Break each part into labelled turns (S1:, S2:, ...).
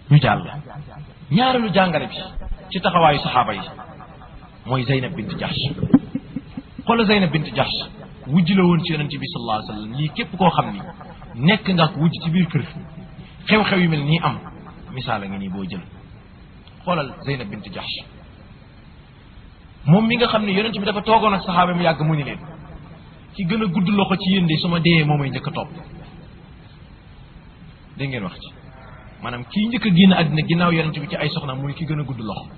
S1: ñu jàll ñaareelu jàngale bi ci taxawaayu saxaaba yi mooy Zeynab bint Jahsh xoola Zeynab bint Jahsh wujj la woon ci yonent bi sallallahu alayhi wa sallam lii képp koo xam ni nekk nga ko wujj ci biir kër xew-xew yu mel nii am misaal a ngi nii boo jël xoolal Zeynab bint Jahsh moom mi nga xam ne yonent bi dafa toogoon ak saxaaba mu yàgg mu ni leen ki gën a gudd loxo ci yéen de su ma dee moo may njëkk a topp dégg ngeen wax ci maanaam kii njëkk a génn àddina ginnaaw yonent bi ci ay soxnaam muy ki gën a gudd loxo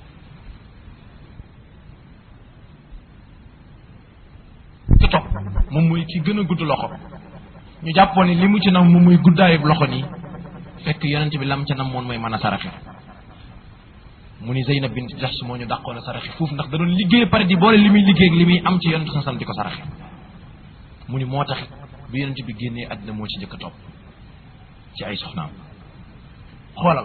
S1: ci topp moom muy ki gën a gudd loxo ñu jàppoon ni li mu ci nam moom muy guddaayu loxo nii fekk yonent bi lam ca nam moon mooy mën a saraxe mu ni Zeynab bint Jahsh moo ñu dàqoon a saraxe foofu ndax da doon liggéey pare di boole li muy liggéey ak li muy am ci yonent sa di ko saraxe mu ni moo tax bi yonent bi génnee àddina moo ci njëkk a topp ci ay soxnaam xoolal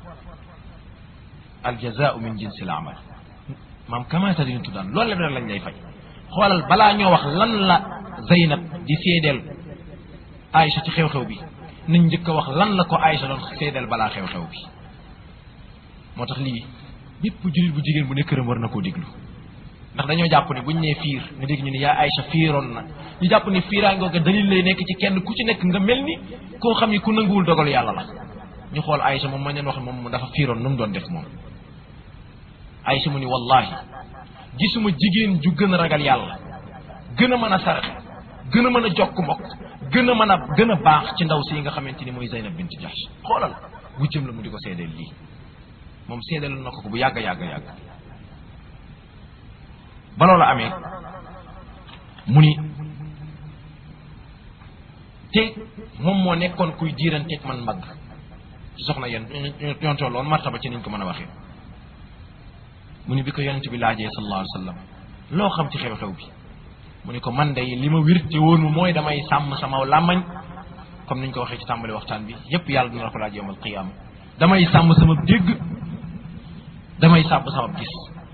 S1: aljazaau min jinsi l amal maam kamaata diñu tuddaan loolu la lañ lay fay xoolal balaa ñoo wax lan la Zeynab di seedeel Aïcha ci xew-xew bi nañ njëkk a wax lan la ko Aïcha doon seedeel balaa xew-xew bi moo tax lii bépp jullit bu jigéen bu ne këram war na koo déglu ndax dañoo jàpp ni buñ nee fiir nga dégg ñu ne yaa Aïcha fiiroon na ñu jàpp ni fiiraa ngoo ko dalil lay nekk ci kenn ku ci nekk nga mel ni koo xam ni ku nanguwul dogal yàlla la ñu xool Aïcha moom ma leen wax moom dafa fiiroon nu mu doon def moom Aïcha mu ni wallahi gisuma jigéen ju gën a ragal yàlla gën a mën a saraxe gën a mën a jokk mbokk gën a mën a gën a baax ci ndaw si nga xamante ni mooy Zeynab bint Jahsh xoolal bu jëm la mu di ko seedeel lii moom seedeel na ko ko bu yàgg yàgg yàgg ba loola amee mu ni te moom moo nekkoon kuy jiiranteeg man mbagg ci soxna yéen ñoo tolloon martaba ci niñ ko mën a waxee mu ni bi ko yonent bi laajee sallallahu alayhi wa sallam loo xam ci xew-xew bi mu ni ko man de li ma wir te woonu mooy damay sàmm sama làmmañ comme niñ ko waxee ci tàmbali waxtaan bi yépp yàlla dina la ko laaj yowmal qiyaama damay sàmm sama dégg damay sàbb sama gis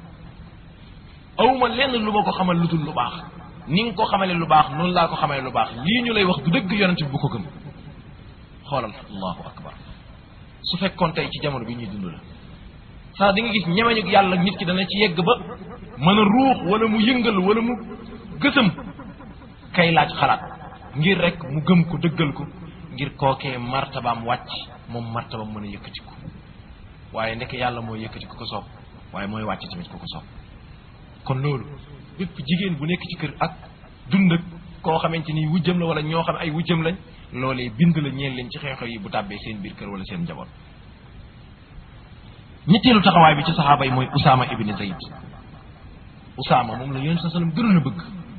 S1: awma lenn lu ma ko xamal lu dul lu baax ni nga ko xamale lu baax noonu laa ko xamale lu baax lii ñu lay wax du dëgg yonent bi bu ko gëm xoolal allahu akbar su fekkoon tey ci jamono bi ñuy dund la saa di nga gis ñemeñu yàlla nit ki dana ci yegg ba mën a ruux wala mu yëngal wala mu gësam kay laaj xalaat ngir rek mu gëm ko dëggal ko ngir kookee martabaam wàcc moom martabaam mën a yëkkatiku waaye ndeke yàlla mooy yëkkati ku ko soob waaye mooy wàcc tamit ku ko soob kon loolu bépp jigéen bu nekk ci kër ak dund ak koo xamante ni wujjam la wala ñoo xam ay wujjam lañ loolee bind la ñeel leen ci xew-xew yi bu tàbbee seen biir kër wala seen njaboot ñetteelu taxawaay bi ci saxaaba yi mooy Usaama ibn Zayd Usaama moom la yonent sa sallam gënoon a bëgg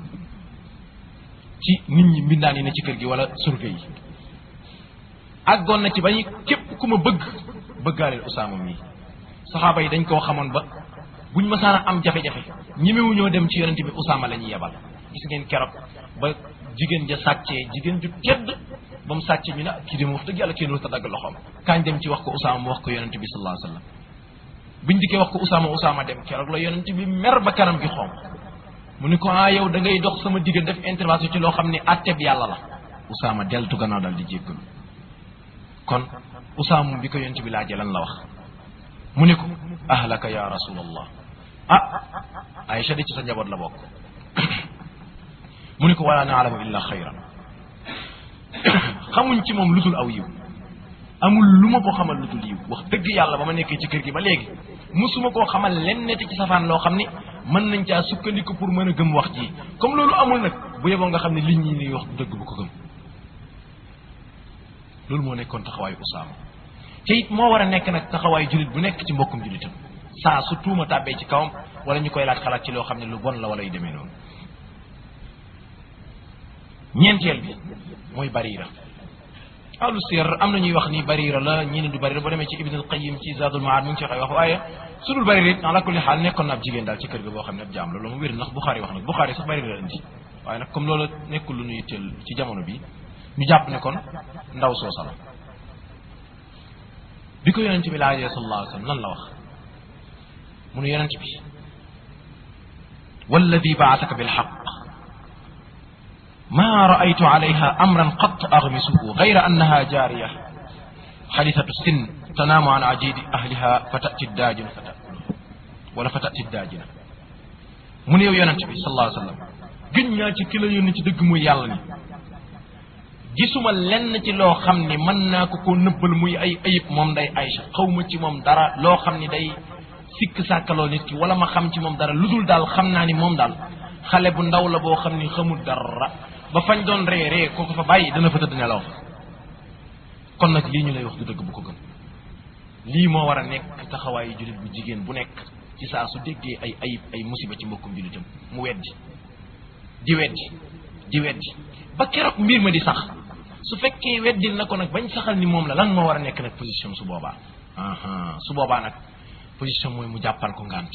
S1: ci nit ñi mbindaan yi ne ci kër gi wala surga yi àggoon na ci ba ñu képp ku ma bëgg bëggaaleel Usaama mii saxaaba yi dañ koo xamoon ba buñ masaan a am jafe-jafe ñemewuñoo dem ci yonent bi Usaama la ñuy yebal gis ngeen keroog ba jigéen ja sàccee jigéen ju tedd ba mu sàccee ñu ne kii de ma wax dëgg yàlla kenn warut a dagg loxoom kaañ dem ci wax ko Usaama mu wax ko yonent bi sallallahu alayhi wa sallam biñ dikkee wax ko Usaama Usaama dem keroog la yonent bi mer ba kanam gi xonq mu ni ko ah yow da ngay dox sama digg def intervention ci loo xam ne atteb yàlla la Usaama deltu gannaaw daal di jéggalu kon Usaama bi ko yonent bi laajee lan la wax mu ni ko ahlaka ya rasulallah ah Aïcha di ci sa njaboot la bokk mu ni ko wala naalamu illa xayran xamuñ ci moom lutul aw yiw amul lu ma ko xamal lutul yiw wax dëgg yàlla ba ma nekkee ci kër gi ba léegi musuma koo xamal len neti ci safaan loo xam ni mën nañ caa sukkandiku pour mën a gëm wax ji comme loolu amul nag bu yeboo nga xam ne liñ ñi ni wax du dëgg bu ko gëm loolu moo nekkoon taxawaayu Usaama te it moo war a nekk nag taxawaayu jullit bu nekk ci mbokkum jullitam saa su tuuma tàbbee ci kawam wala ñu koy laaj xalaat ci loo xam ne lu bon la wala yu demee noonu ñeenteel bi mooy bariira ahlu siyar am na ñuy wax ni bariira la ñii ne du bariira boo demee ci ibn al qayim ci zadul maad mu ngi ci waxee wax waaye su dul bariira it ala kulli xaal nekkoon na ab jigéen daal ci kër ga boo xam ne ab jaam la loolu mu wér ndax Buxaari wax nag Buxaari sax bariira la indi waaye nag comme loolu nekkul lu ñu yitteel ci jamono bi ñu jàpp ne kon ndaw soosa la bi ko yonente bi laajee sallallahu alayhi wa sallam lan la wax mu ne yonente bi walladi baasaka bilxaq ما رأيت عليها أمرا قط أغمسه غير أنها جارية حديثة السن tanaamu an ajidi ahliha fa tati daajina fa takuluha wala fa tati daajina mu ne yow yonent bi sallallahu alayhi wa sallam gën ñaa ci ki la yónni ci dëgg muy yàlla ni gisuma lenn ci loo xam ni mën naa ko ko nëbbal muy ay ayib moom day Aïcha xawma ci moom dara loo xam ni day sikk sàkkaloo nit ki wala ma xam ci moom dara lu dul daal xam naa ni moom daal xale bu ndaw la boo xam ni xamul dara ba fañ doon ree ree ko ko fa bàyyi dana fa tëdd nelaw fa kon nag lii ñu lay wax du dëgg bu ko gën lii moo war a nekk taxawaayu jullit bu jigéen bu nekk ci saa su déggee ay ayib ay musiba ci mbokkum jullitam mu weddi di weddi di weddi ba keroog mbir ma di sax su fekkee weddil na ko nag bañ saxal ni moom la lan moo war a nekk nag position su boobaa aha su boobaa nag position mooy mu jàppal ko ngant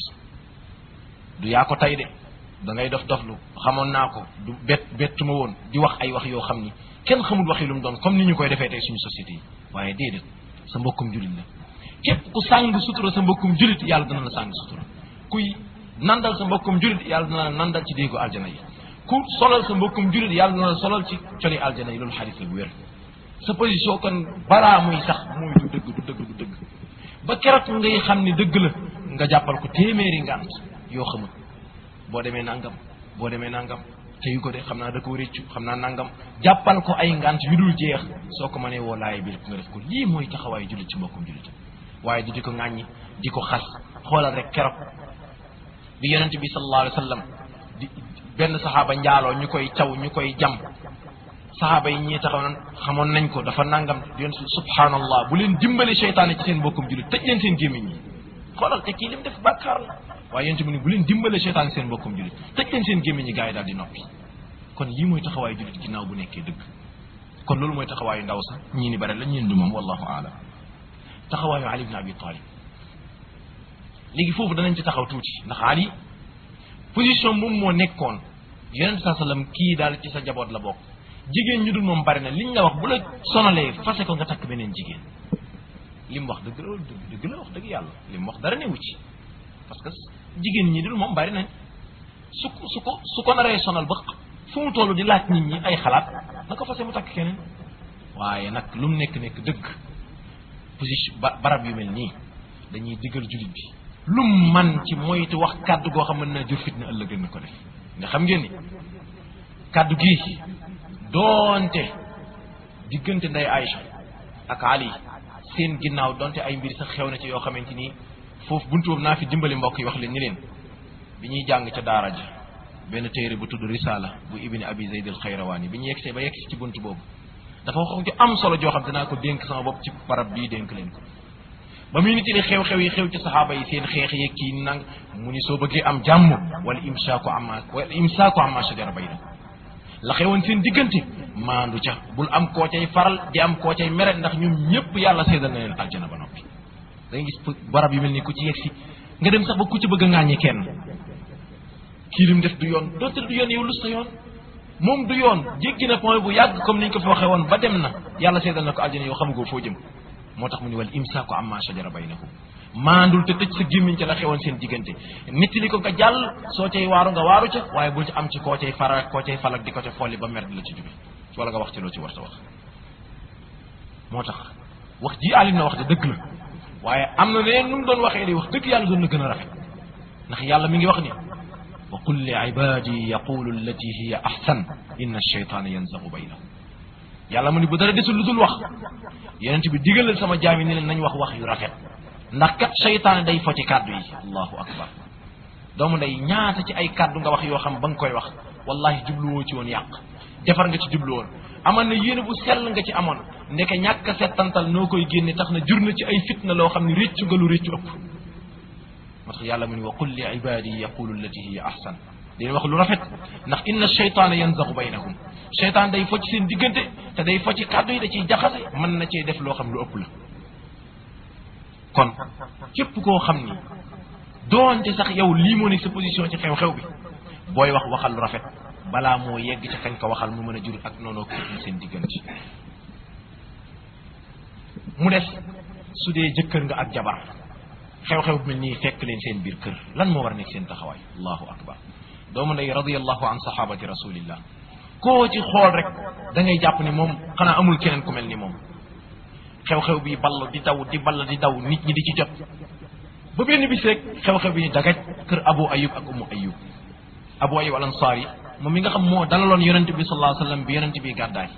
S1: du yaa ko tay de da ngay dof doflu xamoon naa ko du bett bettuma woon di wax ay wax yoo xam ni kenn xamul waxi lu mu doon comme ni ñu koy defee tey suñu société yi waaye déedéet sa mbokkum julit la képp ku sàng sutura sa mbokkum julit yàlla dana la sàng sutura kuy nandal sa mbokkum julit yàlla dana la nandal ci déegu aljana yi ku solal sa mbokkum julit yàlla dana la solal ci coli aljana yi loolu xadis la bu wér sa position kon balaa muy sax muy du dëgg du dëgg du dëgg ba keroog ngay xam ni dëgg la nga jàppal ko téeméeri ngant yoo xamul boo demee nangam boo demee nangam te yu ko de xam naa da ko réccu xam naa nangam jàppal ko ay ngant yu dul jeex soo ko mënee woo laay bi nga def ko lii mooy taxawaayu jullit ci mbokkum jullit waaye du di ko ŋàññi di ko xas xoolal rek keroog bi yonent bi sallallahu alayhi wa sallam di benn saxaaba njaaloo ñu koy caw ñu koy jam saxaaba yi ñii taxaw nan xamoon nañ ko dafa nangam yonent subhanallah bu leen dimbale seytaane ci seen mbokkum jullit tëj leen seen gémmiñ yi xoolal te kii lim def bàkkaar la waaye yonent bi ni bu leen dimbale seytaane seen mbokkum jullit tëj leen seen gémmiñ yi gars yi daal di noppi kon lii mooy taxawaayu jullit ginnaaw bu nekkee dëgg kon loolu mooy taxawaayu ndaw sax ñii ni bare la ñeen du moom wallahu aalam taxawaayu ali ibn abi talib léegi foofu danañ ci taxaw tuuti ndax ali position moom moo nekkoon yonent saa sallam kii daal ci sa jaboot la bokk jigéen ñu dul moom bari na liñ la wax bu la sonalee fase ko nga takk beneen jigéen li mu wax dëgg la dëgg dëgg la wax dëgg yàlla li mu wax dara newu ci parce que jigéen ñi dul moom bari nañ su ko su ko su ko naree sonal ba fu mu toll di laaj nit ñi ay xalaat na ko fase mu takk keneen waaye nag lu mu nekk nekk dëgg position ba barab yu mel nii dañuy diggal jullit bi lu mu man ci moytu wax kàddu goo xam mën naa jur fitna ëllëg na ko def nga xam ngeen ni kàddu gii doonte diggante nday Aïcha ak Ali seen ginnaaw donte ay mbir sax xew na ci yoo xamante ni foofu buntu boobu naa fi dimbali mbokk yi wax leen ni leen bi ñuy jàng ca daara ja benn téere bu tudd risala bu ibni abi zayd al xayrawaani bi ñu yegsee ba yegsi ci buntu boobu dafa wax ju am solo joo xam dinaa ko dénk sama bopp ci barab bii dénk leen ko ba muy nit li xew-xew yi xew ci saxaaba yi seen xeex yeeg kii nang mu ni soo bëggee am jàmm wala imsaaku amma wala imsaaku amma shajara bayna la xewoon seen diggante maandu ca bul am koo cay faral di am koo cay mere ndax ñoom ñëpp yàlla seedal na leen aljana ba noppi da nga gis barab yu mel ni ku ci yegsi nga dem sax ba ku ci bëgg a ŋàññi kenn kii lim def du yoon dootul du yoon yow lu sa yoon moom du yoon jéggi na point bu yàgg comme niñ ko fi waxee woon ba dem na yàlla seedal na ko aljana yow xamugoo foo jëm moo tax mu ni wal imsaaku amma shajara baynahum maandul te tëj sa gémmiñ ca la xewoon seen diggante nit li ko nga jàll soo cay waaru nga waaru ca waaye bul ci am ci koo cay faral koo cay falak di ko ca folli ba mer di la ci jóge wala nga wax ci loo ci war ta wax moo tax wax ji alim na wax de dëgg la waaye am na leen nu mu doon waxee di wax dëgg yàlla doon na gën a rafet ndax yàlla mi ngi wax ni wa qul li ibadi yaqulu allati hiya ahsan inna ash-shaytana yanzagu baynahum yàlla mu ni bu dara desul lu dul wax yonent bi digalal sama jaami ni leen nañ wax wax yu rafet ndax kat seytaane day fo ci kàddu yi allahu akbar doomu nday ñaata ci ay kàddu nga wax yoo xam ba nga koy wax wallahi jubluwoo ci woon yàq defar nga ci jublu woon amoon na yéene bu sell nga ci amoon ndeke ñàkk a settantal noo koy génne tax na jur na ci ay fitna loo xam ne réccu nga lu réccu ëpp moo tax yàlla mu ni wa qul li ibadi yaqulu allati hiya ahsan dañuy wax lu rafet ndax inna shaytaana yanzagu baynahum shaytaan day fo ci seen diggante te day fo ci kàddu yi da ciy jaxase mën na cee def loo xam lu ëpp la kon képp koo xam ni doonte sax yow lii moo nekk sa position ci xew-xew bi booy wax waxal lu rafet balaa moo yegg ca kañ ko waxal mu mën a jur ak noonu fitna seen diggante mu des su dee jëkkër nga ak jabar xew-xew bi mel nii fekk leen seen biir kër lan moo war a nekk seen taxawaay allahu akbar doomu ndey radiyallahu an sahabati rasulillah koo ci xool rek da ngay jàpp ni moom xanaa amul keneen ku mel ni moom xew-xew bi ball di daw di ball di daw nit ñi di ci jot ba benn bis rek xew-xew bi ni dagaj kër abu ayub ak ummu ayub abu ayub al ansaar yi moom mi nga xam moo dalaloon yonente bi sallallahu alayhi wasallam bi yonente bi gàddaay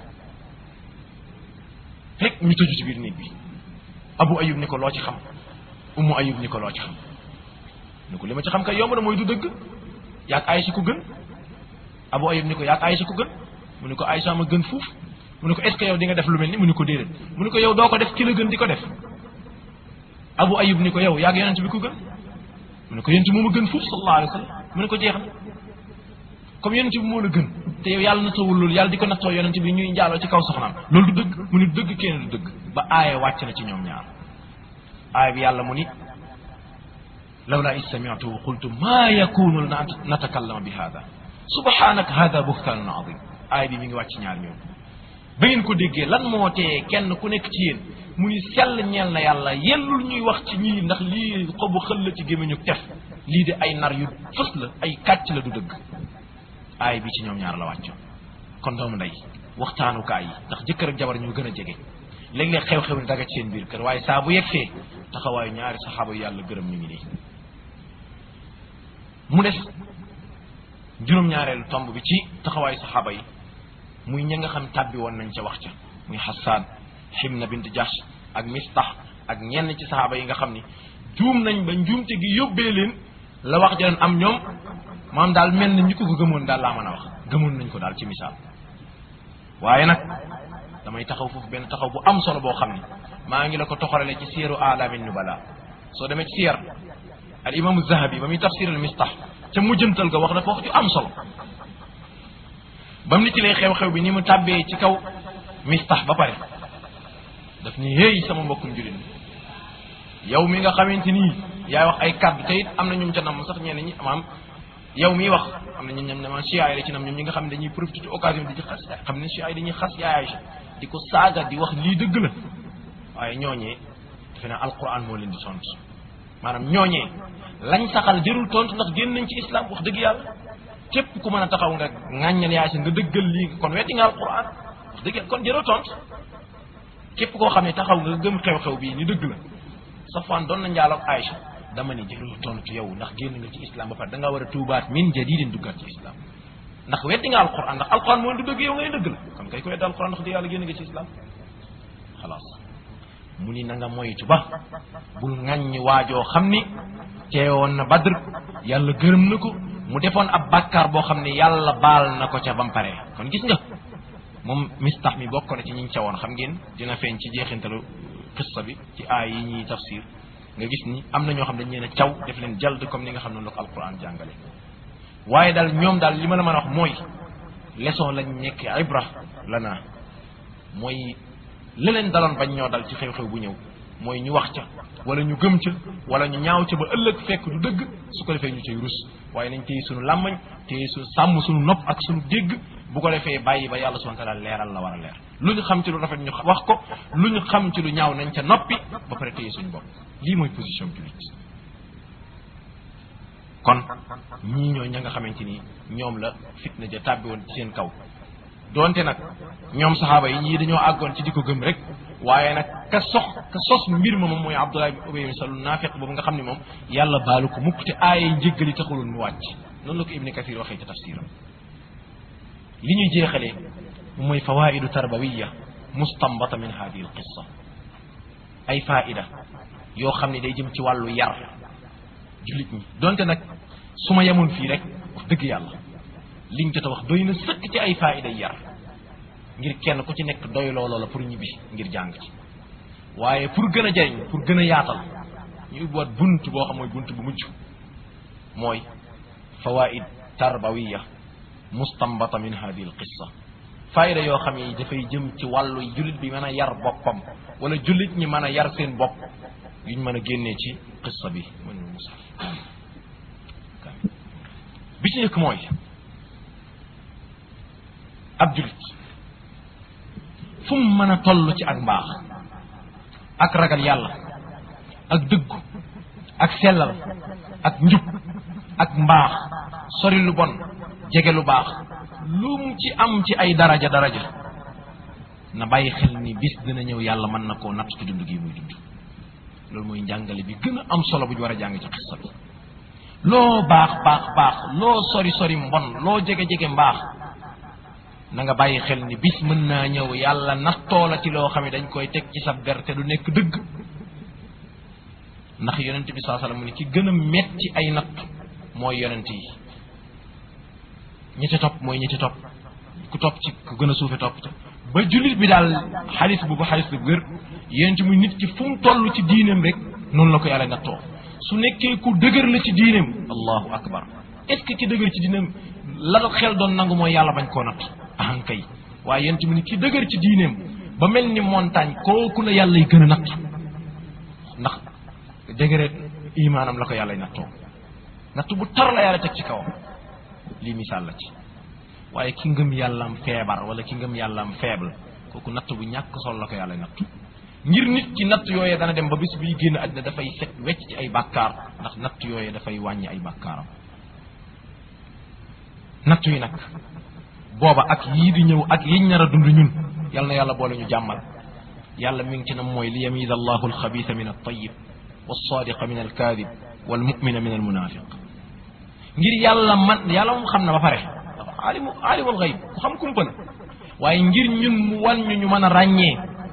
S1: rek ñu tëju ci biir néeg bi abu ayub ni ko loo ci xam ummu ayub ni ko loo ci xam ni ko li ma ci xam kay yomb na mooy du dëgg yaag Aysa ku gën abu ayub ni ko yaag Aysa ku gën mu ni ko Aysa ma gën fuuf mu ni ko est ce que yow di nga def lu mel ni mu ni ko déedéet mu ni ko yow doo ko def ki la gën di ko def abu ayub ni ko yow yaag yonent bi ku gën mu ni ko yonent moo ma gën fuuf sallallahu alayhi wa sallam mu ni ko jeex na comme yonent bi moo la gën te yow yàlla nattawul loolu yàlla di ko nattoo yonent bi ñuy njaaloo ci kaw soxnaam loolu du dëgg mu ni dëgg kenn du dëgg ba aaya wàcc na ci ñoom ñaar aaya bi yàlla mu ni lawla is sami'tuhu qultu ma yakunu lana natakallama bi hada subhanaka hada buhtanun azim aaya bi mi ngi wàcc ñaar ñoom ba ngeen ko déggee lan moo tee kenn ku nekk ci yéen mu ni sell ñeel na yàlla yellul ñuy wax ci ñii ndax lii xobu xël la ci gémmiñu tef lii de ay nar yu fës la ay kàcc la du dëgg aay bi ci ñoom ñaar la wàccoon kon doomu ndey waxtaanukaay yi ndax jëkkër ak jabar ñoo gën a jege léeg-léeg xew-xew ni daga ci seen biir kër waaye saa bu yegsee taxawaayu ñaari saxaaba yu yàlla gërëm ñu ngi nii mu des juróom-ñaareelu tomb bi ci taxawaayu saxaaba yi muy ña nga xam tàbbi woon nañ ca wax ca muy Hassan Himna bint Jahsh ak Mistah ak ñenn ci saxaaba yi nga xam ni juum nañ ba njuumte gi yóbbee leen la wax ja am ñoom maam daal mel na ñu ko ko gëmoon daal laa mën a wax gëmoon nañ ko daal ci misaal waaye nag damay taxaw foofu benn taxaw bu am solo boo xam ni maa ngi la ko toxalale ci siyaru alamin nubala soo demee ci siyar al imaamu zahabi ba muy tafsir al mistah ca mujjantal ga wax dafa wax ju am solo ba mu nitilee xew-xew bi ni mu tàbbee ci kaw mistah ba pare daf ni hey sama mbokkum jullit yow mi nga xamante nii yaay wax ay kàddu te it am na ñum ca nam sax ñenn ñi maam yow miy wax am na ñu ñam ne chia yi la ci nam ñoom ñi nga xam ne dañuy profité ci occasion di ci xas xam ne chia yi dañuy xas yaay Aïcha di ko saaga di wax lii dëgg la waaye ñooñee defe naa alquran moo leen di tontu maanaam ñooñee lañ saxal jërul tontu ndax génn nañ ci islam wax dëgg yàlla képp ku mën a taxaw nga ŋàññal yaay nga dëggal lii kon wetti nga alquran wax dëgg kon jërul tontu képp koo xam ne taxaw nga gëm xew-xew bii ni dëgg la Safwan doon na njaaloog Aïcha dama ni jërul tontu yow ndax génn nga ci islam ba pare da ngaa war a tuubaat min jadidin duggaat ci islam ndax weddi nga alquran ndax alquran mooy du dëgg yow ngay dëgg la kon kay ko weddi alquran ndax di yàlla génn nga ci islam xalaas mu ni na nga moytu ba bul ŋàññi waajoo xam ni teewoon na badr yàlla gërëm na ko mu defoon ab bàkkaar boo xam ne yàlla baal na ko ca bam pare kon gis nga moom mistax mi bokk na ci ñiñ ca woon xam ngeen dina feeñ ci jeexintalu qissa bi ci aay yi ñuy tafsir nga gis ni am na ñoo xam dañ leen a caw def leen jald comme ni nga xam ne la ko alquran jàngale waaye daal ñoom daal li ma la mën a wax mooy leçon lañ nekk ibra lana mooy li leen daloon bañ ñoo dal ci xew-xew bu ñëw mooy ñu wax ca wala ñu gëm ca wala ñu ñaaw ca ba ëllëg fekk du dëgg su ko defee ñu cay rus waaye nañ téye sunu làmmañ téye su sàmm sunu nopp ak sunu dégg bu ko defee bàyyi ba yàlla subhanahu wa taala leeral la war a leer lu ñu xam ci lu rafet ñu wax ko lu ñu xam ci lu ñaaw nañ ca noppi ba pare téye suñu bopp lii mooy position jullit kon ñii ñooy ña nga xamante ni ñoom la fitna ja tàbbi woon ci seen kaw doonte nag ñoom saxaaba yi ñii dañoo àggoon ci di ko gëm rek waaye nag ka sox ka sos mbir ma moom mooy Abdullah ibn Ubay ibn Salul naafiq boobu nga xam ne moom yàlla baalu ko mukk te aaya njéggali taxuloon mu wàcc noonu la ko Ibni Kathir waxee ca tafsiram li ñuy jeexalee mooy fawaidu tarbawiya mustambata min hadihi al qissa ay faida yoo xam ne day jëm ci wàllu yar jullit ñi donte nag su ma yemoon fii rek wax dëgg yàlla liñ jot a wax doy na sëkk ci ay faida yar ngir kenn ku ci nekk doy looloo la pour ñibbi ngir jàng ci waaye pour gën a jariñ pour gën a yaatal ñu ubbiwaat bunt boo xam mooy bunt bu mujj mooy fawaid tarbawiya mustambata min hadihi al qissa faayida yoo xam ne dafay jëm ci wàllu jullit bi mën a yar boppam wala jullit ñi mën a yar seen bopp yuñ mën a génnee ci qissa bi mën musaf bi ci njëkk mooy ab jullit fu mu mën a toll ci ak mbaax ak ragal yàlla ak dëggu ak sellal ak njub ak mbaax sori lu bon jege lu baax lu mu ci am ci ay daraja daraja na bàyyi xel ni bis dina ñëw yàlla mën na koo natt ci dund gi muy dund loolu mooy njàngale bi gën a am solo bu ñu war a jàng ci xissa bi loo baax baax baax loo sori sori mbon loo jege jege mbaax na nga bàyyi xel ni bis mën naa ñëw yàlla nattoo la ci loo xam ne dañ koy teg ci sa der te du nekk dëgg ndax yonent bi saa sallam mu ne ki gën a metti ay natt mooy yonent yi ñi ci topp mooy ñi ci topp ku topp ci ku gën a suufe topp te ba jullit bi daal xaalis bu ko xaalis bu wér yonent muy nit ki fu mu toll ci diineem rek noonu la ko yàlla nattoo su nekkee ku dëgër la ci diineem allahu akbar est-ce que ki dëgër ci diineem la xel doon nangu mooy yàlla bañ koo natt ahan kay waaye yonent mu ni ki dëgër ci diineem ba mel ni montagne kooku la yàlla yi gën a natt ndax dëgëreet imaanam la ko yàlla nattoo natt bu tar la yàlla teg ci kawam lii misaal la ci waaye ki ngëm yàllaam feebar wala ki ngëm yàllaam faible kooku natt bu ñàkk sol la ko yàlla natt ngir nit ci natt yooyee dana dem ba bis biy génn àddina dafay set wecc ci ay bàkkaar ndax natt yooyee dafay wàññi ay bàkkaaram natt yi nag booba ak yii di ñëw ak yiñ nar a dund ñun yal na yàlla boole ñu jàmmal yàlla mi ngi ci nam mooy li yamiza allahu alxabisa min altayib walsadiqa min alkadib walmumina min almunafiq ngir yàlla man yàlla moom xam na ba pare alimu alimul xayb ku xam kumpa la waaye ngir ñun mu wan ñu ñu mën a ràññee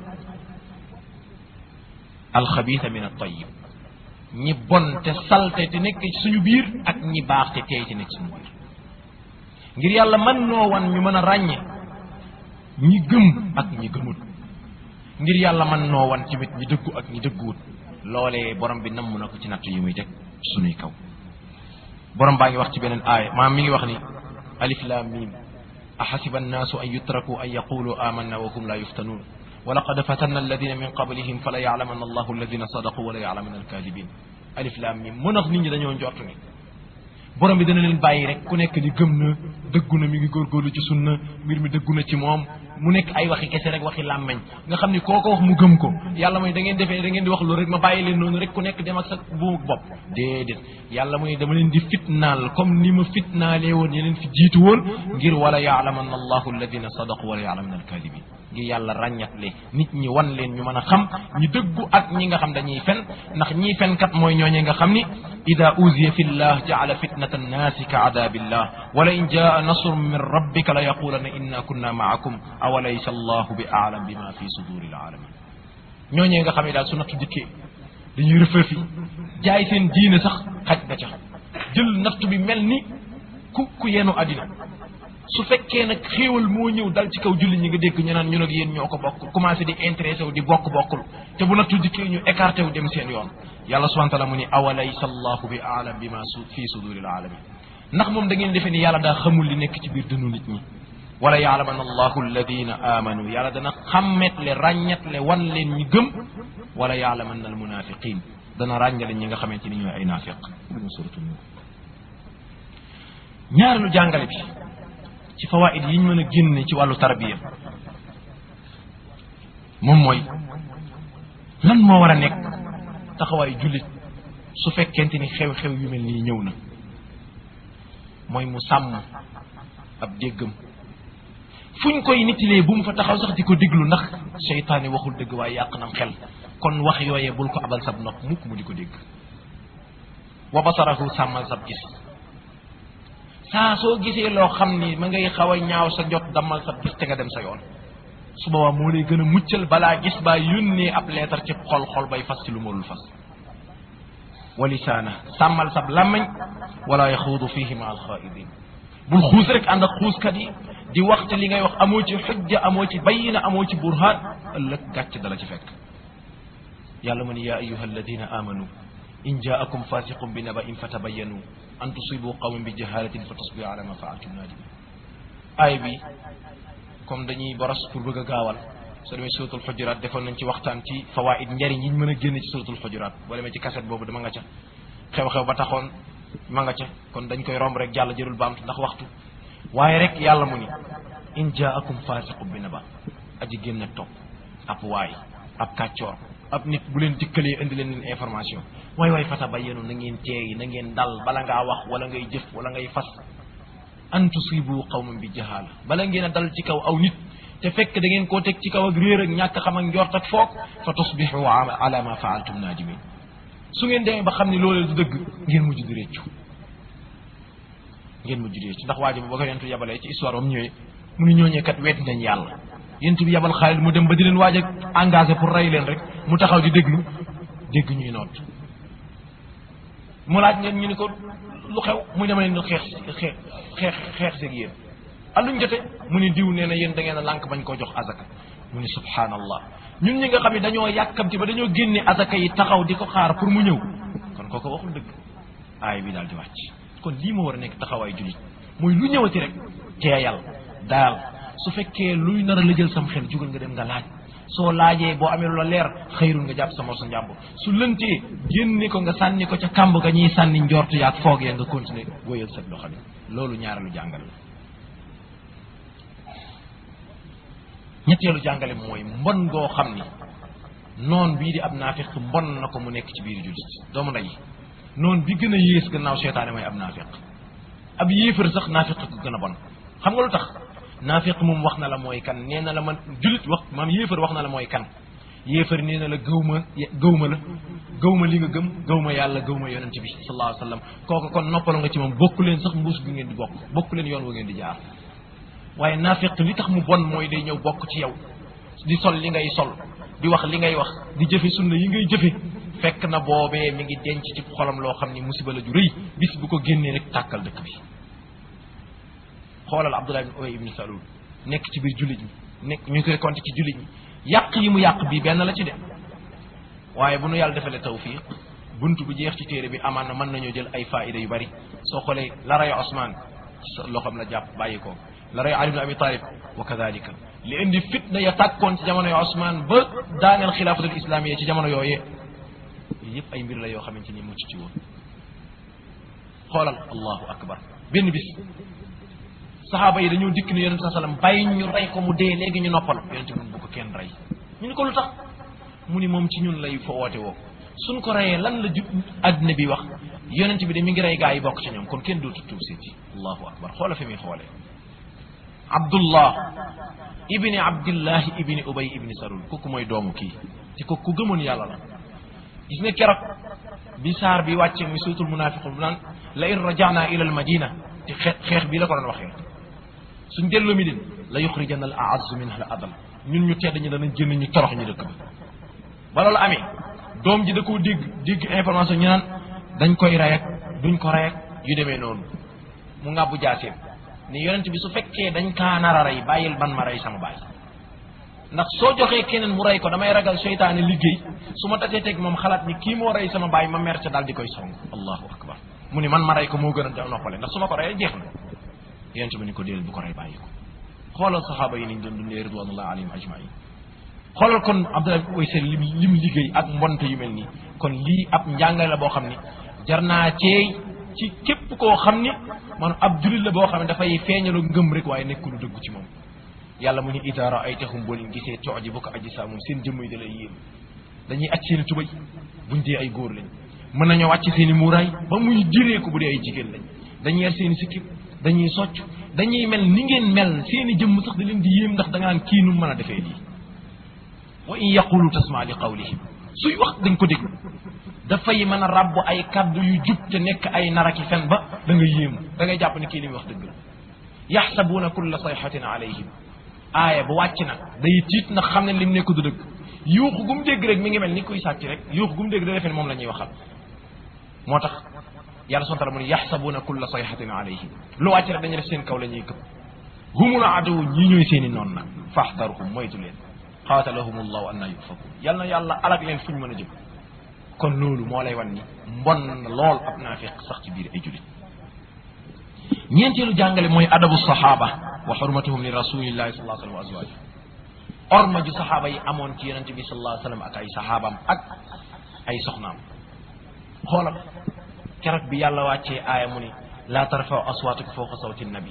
S1: alxabisa min altayib ñi bon te salte te nekk ci suñu biir ak ñi baax te teey te nekk suñu biir ngir yàlla mën noo wan ñu mën a ràññe ñi gëm ak ñi gëmut ngir yàlla mën noo wan tamit ñi dëggu ak ñi dëgguwut loolee borom bi namm na ko ci natt yi muy teg sunuy kaw borom baa ngi wax ci beneen aaya maam mi ngi wax ni alif lam mim axasiba annaasu an yutraku an yaqulu amanna wa hum la yuftanuun wa laqad fatanna alladina min qablihim fala yaclamanna allahu alladina sadaqu wala yaclamanna alkadibin alif lam mim mën ax nit ñi dañoo njort ni borom bi dana leen bàyyi rek ku nekk di gëm na dëggu na mi ngi góorgóorlu ci sunna mbir mi dëggu na ci moom mu nekk ay waxi kese rek waxi làmmeñ nga xam ni koo ko wax mu gëm ko yàlla mooy da ngeen defee da ngeen di wax loolu rek ma bàyyi leen noonu rek ku nekk dem ak sa buumuk bopp déedéet yàlla mooy dama leen di fitnaal comme ni ma fitnaalee woon yeneen fi jiitu woon ngir wala yaalamanna allahu alladina sadaqu wala yaalamanna alkadibin ngir yàlla ràññatle nit ñi wan leen ñu mën a xam ñi dëggu ak ñi nga xam dañuy fen ndax ñii fenkat mooy ñooñee nga xam ni ida uziya fi llah jaala fitnata annaasi ka adabillah wala in jaa nasrun min rabbika la yaqulanna inna kunna maakum awalaysa allahu bi aalam bima fi suduri alaalamin ñooñee nga xam ne daal su nattu dikkee dañuy rëfëfi jaay seen diine sax xaj na ca jël nattu bi mel ni ku ku yenu àddina su fekkee nag xéewal moo ñëw dal ci kaw julli ñi nga dégg ñu naan ñun ak yéen ñoo ko bokk commencé di intéressé wu di bokk bokkul te bu nattu dikkee ñu écarté wu dem seen yoon yàlla subhana taala mu ni awalaysa allahu bi aalam bima su fi suduri alaalamin ndax moom da ngeen defee ni yàlla daa xamul li nekk ci biir dënnu nit ñi wala yaalaman allahu alladina amanu yàlla dana xàmmetle ràññetle wan leen ñi gëm wala yaalaman al munafiqin dana ràññale ñi nga xamante ni ñooy ay naafiq suratu nur ñaareelu jàngale bi ci fawaid yi ñu mën a génne ci wàllu tarbiya moom mooy lan moo war a nekk taxawaayu jullit su fekkente ni xew-xew yu mel nii ñëw na mooy mu sàmm ab déggam fuñ koy nitilee bu mu fa taxaw sax di ko déglu ndax seytaane waxul dëgg waaye yàq nam xel kon wax yooyee bul ko abal sab nopp mukk mu di ko dégg wa basarahu sàmmal sab gis saa soo gisee loo xam ni ma ngay xaw a ñaaw sa jot dammal sab gis te nga dem sa yoon su boobaa moo lay gën a muccal balaa gis baa yónnee ab leetar ci xol xol bay fas ci lu marul fas wa lisaana sàmmal sab làmmañ wala yaxuudu fihi ma alxaidin bul xuus rek ànd ak xuuskat yi di wax te li ngay wax amoo ci xujja amoo ci bayina amoo ci burhaan ëllëg gàcc dala ci fekk yàlla mu ni yaa ayuha alladina amanu in jaakum fasiqun bi naba in fatabayanu an tusibu qawman bi jahalatin fa tasbiru ala ma faaltum nadimin aay bi comme dañuy boros pour bëgg a gaawal soo demee suratul xujuraat defoon nañ ci waxtaan ci fawaid njariñ yi ñu mën a génne ci suratul xujuraat boo demee ci kaset boobu dama nga ca xew-xew ba taxoon ma nga ca kon dañ koy romb rek jàll jërul baamtu ndax waxtu waaye rek yàlla mu ni in jaakum fasiqun bi naba aji génn ak topp ab waay ab kàccoor ab nit bu leen dikkalee indi leen leen information waay waay fata ba yenu na ngeen teey na ngeen dal bala ngaa wax wala ngay jëf wala ngay fas an tusibu qawman bi jahala bala ngeen a dal ci kaw aw nit te fekk da ngeen koo teg ci kaw ak réer ak ñàkk xam ak njort ak foog fa tusbixu ala ma faaltum naadimin su ngeen demee ba xam ne loolee du dëgg ngeen mujj di réccu ngeen mujj di réccu ndax waa ji ba ko yentu yabalee ci histoire am ñëwee mu ni ñooñee kat weet nañ yàlla yentu bi yabal Xaalid mu dem ba di leen waaj a engagé pour rey leen rek mu taxaw di déglu dégg ñuy noot mu laaj ngeen ñu ni ko lu xew muy dama leen di xeex xeex xeex xeex seeg yéen alluñ jote mu ni diw nee na yéen da ngeen a lànk bañ koo jox azaka mu ni subhanallah ñun ñi nga xam ne dañoo yàkkamti ba dañoo génne azaka yi taxaw di ko xaar pour mu ñëw kon kooko waxul dëgg aay bi daal di wàcc kon lii ma war a nekk taxawaay jullit mooy lu ñëwati rek teeyal daal su fekkee luy nar a lëjal sam xel jugal nga dem nga laaj soo laajee boo amee lu la leer xëyrul nga jàpp sa mor sa njàmbur su lëntee génne ko nga sànni ko ca kàmb ga ñuy sànni njort yaag foog ya nga continuer wéyal sa doxalin loolu ñaareelu jàngale la ñetteelu jàngale mooy mbon goo xam ni noon bii di ab naafiq mbon na ko mu nekk ci biir jullit doomu ndey noon bi gën a yées gannaaw seytaane mooy ab naafiq ab yéefar sax naafiq ko gën a bon xam nga lu tax naafiq moom wax na la mooy kan nee na la man jullit wax maam yéefar wax na la mooy kan yéefar nee na la gëw ma gëw ma la gëw ma li nga gëm gëw ma yàlla gëw ma yonente bi sallallahu alayhi wa sallam kooku kon noppalu nga ci moom bokku leen sax mbuus bi ngeen di bokk bokku leen yoon wa ngeen di jaar waaye naafiq li tax mu bon mooy day ñëw bokk ci yow di sol li ngay sol di wax li ngay wax di jëfe sunna yi ngay jëfe fekk na boobee mi ngi denc ci xolam loo xam ni musiba la ju rëy bis bu ko génnee rek tàkkal dëkk bi xoolal Abdullah ibn Ubay ibn Salul nekk ci biir jullit ñi nekk ñu koy compter ci jullit ñi yàq yi mu yàq bii benn la ci de waaye bu nu yàlla defalee tawfiq bunt bu jeex ci téere bi amaan na mën nañoo jël ay faida yu bari soo xoolee la rayo Osman loo xam la jàpp bàyyi ko la rayo Ali ibn Abi Talib wa kadalika li indi fitna ya tàkkoon ci jamono yo Osman ba daaneel xilaafatul islamiyya ci jamono yooyee yëpp ay mbir la yoo xamante ni mucc ci woon xoolal allahu akbar benn bis saxaaba yi dañoo dikk ni yonente saa sallam bàyyi ñu rey ko mu dee léegi ñu noppal yonente mun bu ko kenn rey ñu ni ko lu tax mu ni moom ci ñun lay fa woote woo suñ ko reyee lan la ju àddina bi wax yonente bi de mi ngi rey gaa yi bokk ci ñoom kon kenn dootu tuub seeti allahu akbar xoola fi muy xoolee abdullah ibni abdillahi ibni ubay ibni salul kooku mooy doomu kii te kooku ku gëmoon yàlla la gis nga keroog bi saar bi wàcce muy suutul munafiqun bu naan la in rajana ila al madina te xeex xeex bii la ko doon waxee suñ delloo mi din la yuxrijanna al aazzu minha al adal ñun ñu tedd ñi danañ jënd ñu torox ñu dëkk ba ba loolu amee doom ji da koo dégg dégg information ñu naan dañ koy rey ak duñ ko rey ak yu demee noonu mu ngàbbu jaaseem ni yonent bi su fekkee dañ kaa nar a rey bàyyil ban ma rey sama baay ndax soo joxee keneen mu rey ko damay ragal seytaane liggéey su ma tasee teg moom xalaat ni kii moo rey sama baay ma mer ca daal di koy song allahu akbar mu ni man ma rey ko moo gën a noppale ndax su ma ko reyee jeex na yonent bi ni ko déel bu ko rey bàyyi ko xoolal saxaaba yi niñ doon dundee ridwanullah alayhim ajmain xoolal kon Abdullah ibn Uwais lim lim liggéey ak mbonte yu mel nii kon lii ab njàngale la boo xam ni jar naa ceey ci képp koo xam ni man ab julit la boo xam ne dafay feeñalu ngëm rek waaye nekk lu dëggu ci moom yàlla mu ni ida raaytahum boo leen gisee tooji bu ko aji saa moom seen jëmm yi da lay yéem dañuy acc seen i tubay buñ dee ay góor lañ mën nañoo wàcc seen i muuraay ba muy diree ko bu dee ay jigéen lañ dañuy yar seen i sikkim dañuy socc dañuy mel ni ngeen mel seen i jëmm sax da leen di yéem ndax da nga naan kii nu mën a defee lii wa in yaqulu tasma li qawlihim suy wax dañ ko déglu dafay mën a ràbb ay kaddu yu jub te nekk ay naraki fen ba da nga yéemu da ngay jàpp ne kii li muy wax dëgg la yaxsabuuna kulla sayxatin alayhim aaya bu wàcc nag day tiit nag xam ne lim nekk du dëgg yuuxu gu mu dégg rek mi ngi mel ni kuy sàcc rek yuuxu gu mu dégg da defee ne moom la ñuy waxal moo tax yàlla subhanahu wa taala mu ne yaxsabuuna kulla sayxatin alayhim lu wàcc rek dañuy def seen kaw la ñuy këpp humul aduw ñii ñooy seen i noonu nag faxdaruhum moytu leen qaatalahum allahu anna yufakun yal na yàlla alag leen fuñ mën a jëm kon loolu moo lay wan ni mbon na lool ab naafiq sax ci biir ay julit ñeenteelu jàngale mooy adabu saxaaba wa xurmatuhum li rasulillahi sallallahu alayhi wa sallam wa azwaaji orma ju saxaaba yi amoon ci yonente bi sallallahu alayhi wa sallam ak ay saxaabaam ak ay soxnaam xoolal keroog bi yàlla wàccee aaya mu ni laa tarfaw aswaatukum fawqa sawti nabi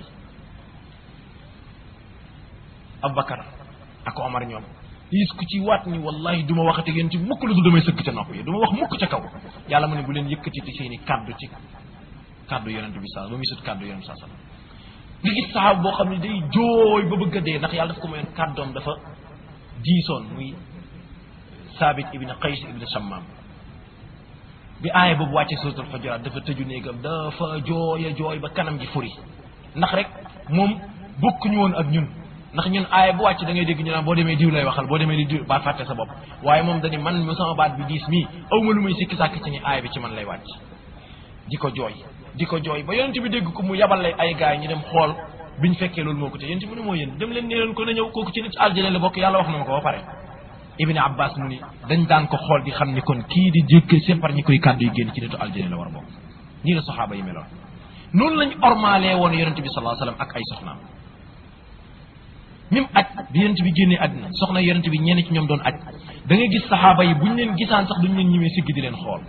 S1: Abubakar ak Omar ñoom gis ku ci waat ni wallahi du ma waxate yéen ci mukk lu dul damay sëkk ca nopp yi du ma wax mukk ca kaw yàlla mu ne bu leen yëkkati ci seen i kaddu ci kaddu yonente bi sa ba muy sut kaddu yonente saa sallam nga gis saxaaba boo xam ne day jooy ba bëgg a dee ndax yàlla daf ko mayoon kàddoom dafa diisoon muy saabit ibn qays ibn shammam bi aaya boobu wàcce suratul xujuraat dafa tëju néegam dafa jooy a jooy ba kanam gi furi ndax rek moom bokkuñu woon ak ñun ndax ñun aaya bu wàcc da ngay dégg ñu naan boo demee diw lay waxal boo demee di diw baa fàtte sa bopp waaye moom dañu man mu sama baat bi diis mii aw ma lu muy sikki sàkk ci ni aaya bi ci man lay wàcc di ko jooy di ko jooy ba yonent bi dégg ko mu yabal lay ay gaay ñu dem xool biñ fekkee loolu moo ko te yonent bi ne moo yéen dem leen nee leen ko na ñëw kooku ci nit aljana la bokk yàlla wax na ma ko ba pare ibni abbas mu ni dañ daan ko xool di xam ni kon kii di jékk sempar ñi koy kàddu yi génn ci nitu aljana la war a bokk nii la saxaaba yi meloon noonu lañ ormaalee woon yonent bi sallallahu alayhi wasallam ak ay soxnaam même aj bi yonent bi génnee àddina soxna yonent bi ñenn ci ñoom doon aj da ngay gis saxaaba yi buñ leen gisaan sax duñ leen ñimee sigg di leen xool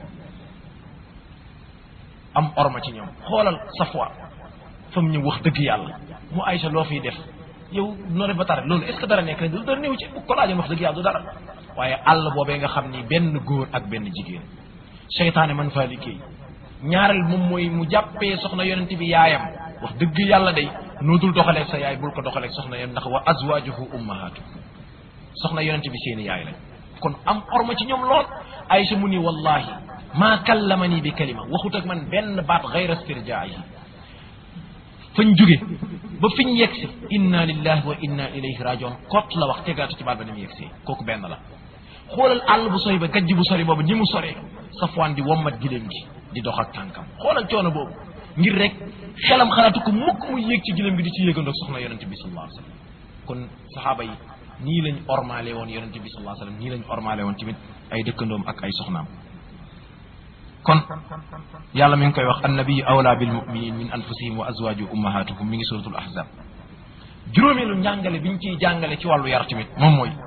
S1: am orma ci ñoom xoolal safwa fa mu ñëw wax dëgg yàlla mu Aïcha loo fiy def yow noo def ba tare loolu est ce que dara nekk na du dara néew ci bu ko laajoon wax dëgg yàlla du dara waaye àll boobee nga xam ni benn góor ak benn jigéen seytaane man faa liggéey ñaareel moom mooy mu jàppee soxna yonent bi yaayam wax dëgg yàlla day noo dul doxaleeg sa yaay bul ko doxaleeg soxna yonent ndax wa azwajuhu ummahatu soxna yonent bi seeni yaay lañ kon am orma ci ñoom lool Aïcha mu ni wallahi maa kallamani bi kalima waxut ak man benn baat gayra istirjaayi fañ jóge ba fiñ yegsi inna lillahi wa inna ilayhi rajiun kot la wax tegaatu ci baat ba ni mu yegsee kooku benn la xoolal àll bu sori ba gajj bu sori boobu ñi mu soree safwaan di wommat giléem gi di dox ak tànkam xoolal coono boobu ngir rek xelam xalaatu ko mukk muy yéeg ci giléem gi di ci yéegandoog soxna yonente bi sallallahu alayhi wasallam kon saxaaba yi nii lañ ormaale woon yonente bi sallallahu alayhi wasallam nii lañ ormaale woon tamit ay dëkkandoom ak ay soxnaam kon yàlla mi ngi koy wax annabiyu awla bil muminin min anfusihim wa azwaju ummahatuhum mi ngi suratul ahzab juróomeelu njàngale bi ñu ciy jàngale ci wàllu yar tamit moom mooy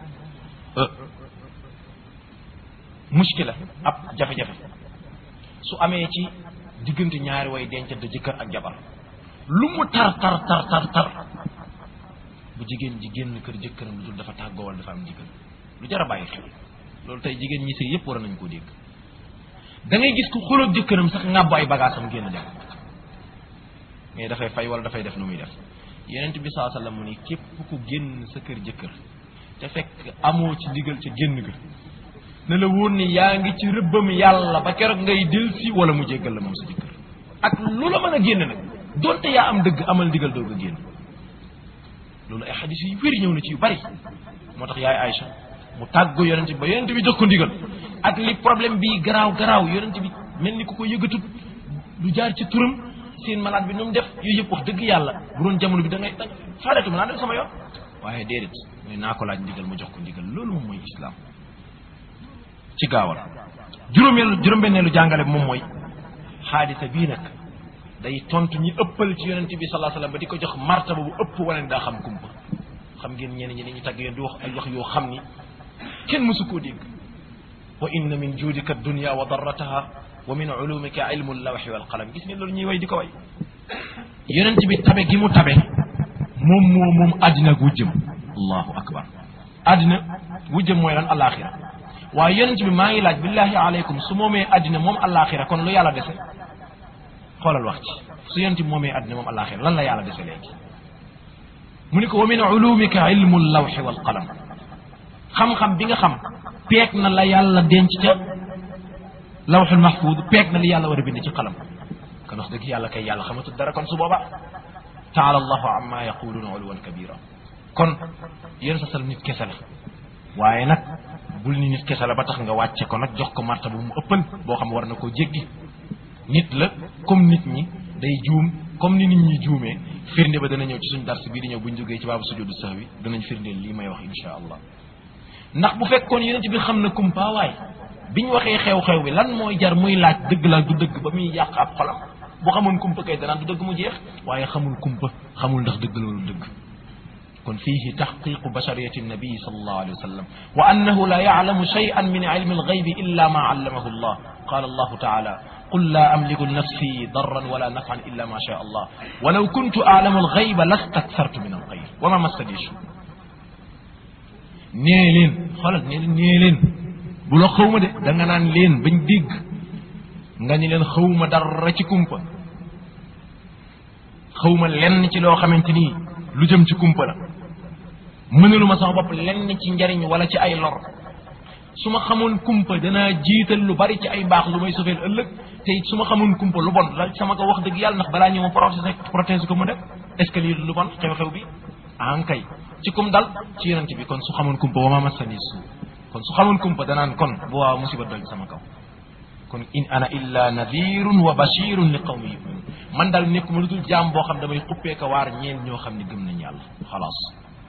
S1: muskila ab jafe-jafe su amee ci diggante ñaari way dencante jëkkër ak jabar lu mu tar tar tar tar tar bu jigéen ji génn kër jëkkëram lu dul dafa tàggoo wala dafa am jigéen lu jar a bàyyi xel loolu tey jigéen ñi sëy yëpp war nañ koo dégg da ngay gis ku xuloog jëkkëram sax ngàbbu ay bagaasam génn dem mais dafay fay wala dafay def lu muy def yenent bi saa sallam mu ni képp ku génn sa kër jëkkër te fekk amoo ci ndigal ca génn ga ne la wóor ni yaa ngi ci rëbbam yàlla ba keroog ngay delsi wala mu jéggal la moom sa jëkkër ak lu la mën a génn nag donte yaa am dëgg amal ndigal doog a génn loolu ay xadis yu wér ñëw na ci yu bari moo tax yaay Aïcha mu tàggu yonent bi ba yonent bi jox ko ndigal ak li problème bi garaaw garaaw yonent bi mel ni ku ko yëgatut lu jaar ci turam seen malade bi nu mu def yooyu yëpp wax dëgg yàlla bu doon jamono bi da ngay da faareetu ma naa dem sama yoon waaye déedéet mooy naa ko laaj ndigal ma jox ko ndigal loolu moom mooy islam ci gaawal juróomeelu juróom-benneelu jàngale bi moom mooy xaadisa bii nag day tontu ñi ëppal ci yonent bi sallallahu alayhi wasallam ba di ko jox martaba bu ëpp wala ni daa xam kumpa xam ngeen ñenn ñi dañuy tagg yoon di wax ay wax yoo xam ni kenn mësu koo dégg wa inna min juudika dunya wa darrataha wa min ulumika ilmu lawxi wal qalam gis ngeen loolu ñuy way di ko way yonent bi tabe gi mu tabe moom moo moom àddina ak wujjëm allahu akbar àddina wujjëm mooy lan alaxira waaye yonent bi maa ngi laaj billahi aleykum su moomee àddina moom alaxira kon lu yàlla dese xoolal wax ci su yonent bi moomee àddina moom alaxira lan la yàlla dese léegi mu ni ko wa min ulumika ilmu lawxi wal qalam xam-xam bi nga xam peeg na la yàlla denc ca lawxul mahfud peeg na li yàlla war a bind ci qalam kon wax dëgg yàlla kay yàlla xamatul dara kon su booba taala allahu amma yaquluuna uluwan kabira kon yéen sa sal nit kese la waaye nag bul ni nit kese la ba tax nga wàcce ko nag jox ko marta bu mu ëppal boo xam war na koo jéggi nit la comme nit ñi day juum comme ni nit ñi juumee firnde ba dana ñëw ci suñ dars bii di ñëw buñ jógee ci baabu sujudu sahwi danañ firndeel lii may wax insha allah ndax bu fekkoon yonent bi xam na kumpa waay biñ waxee xew-xew bi lan mooy jar muy laaj dëgg la du dëgg ba muy yàq ab xolam bu xamoon kumpa kay danaan du dëgg mu jeex waaye xamul kumpa xamul ndax dëgg loolu dëgg kon fiihi taxqiqu bashariyati nabii sallallahu alayhi wa sallam wa annahu la yaclamu shay'an min ilmi alghaybi illa ma allamahu allah qala allahu taala قل لا أملك لنفسي ضرا ولا نفعا إلا ما شاء الله ولو كنت أعلم الغيب لاستكثرت من الخير وما مسني السوء nee leen xoolal nee nee leen bu la xawma de da nga naan leen bañ dégg nga ni leen xawma dara ci kumpa xawma lenn ci loo xamante ni lu jëm ci kumpa la mënaluma sama bopp lenn ci njariñ wala ci ay lor su ma xamoon kumpa danaa jiital lu bari ci ay baax lu may sofeel ëllëg te it su ma xamoon kumpa lu bon la sama ko wax dëgg yàlla ndax balaa ñëw ma protéger protéger ko mu def est ce que lii lu bon xew-xew bi an kay ci kum dal ci yonent bi kon su xamoon kumpa wa ma masani suu kon su xamoon kumpa danaan kon bu waaw musiba dal sama kaw kon in ana illa nadirun wa bashirun li qawmi yuminun man daal nekk ma lu dul jaam boo xam damay xuppee ka waar ñeen ñoo xam ne gëm nañ yàlla xalaas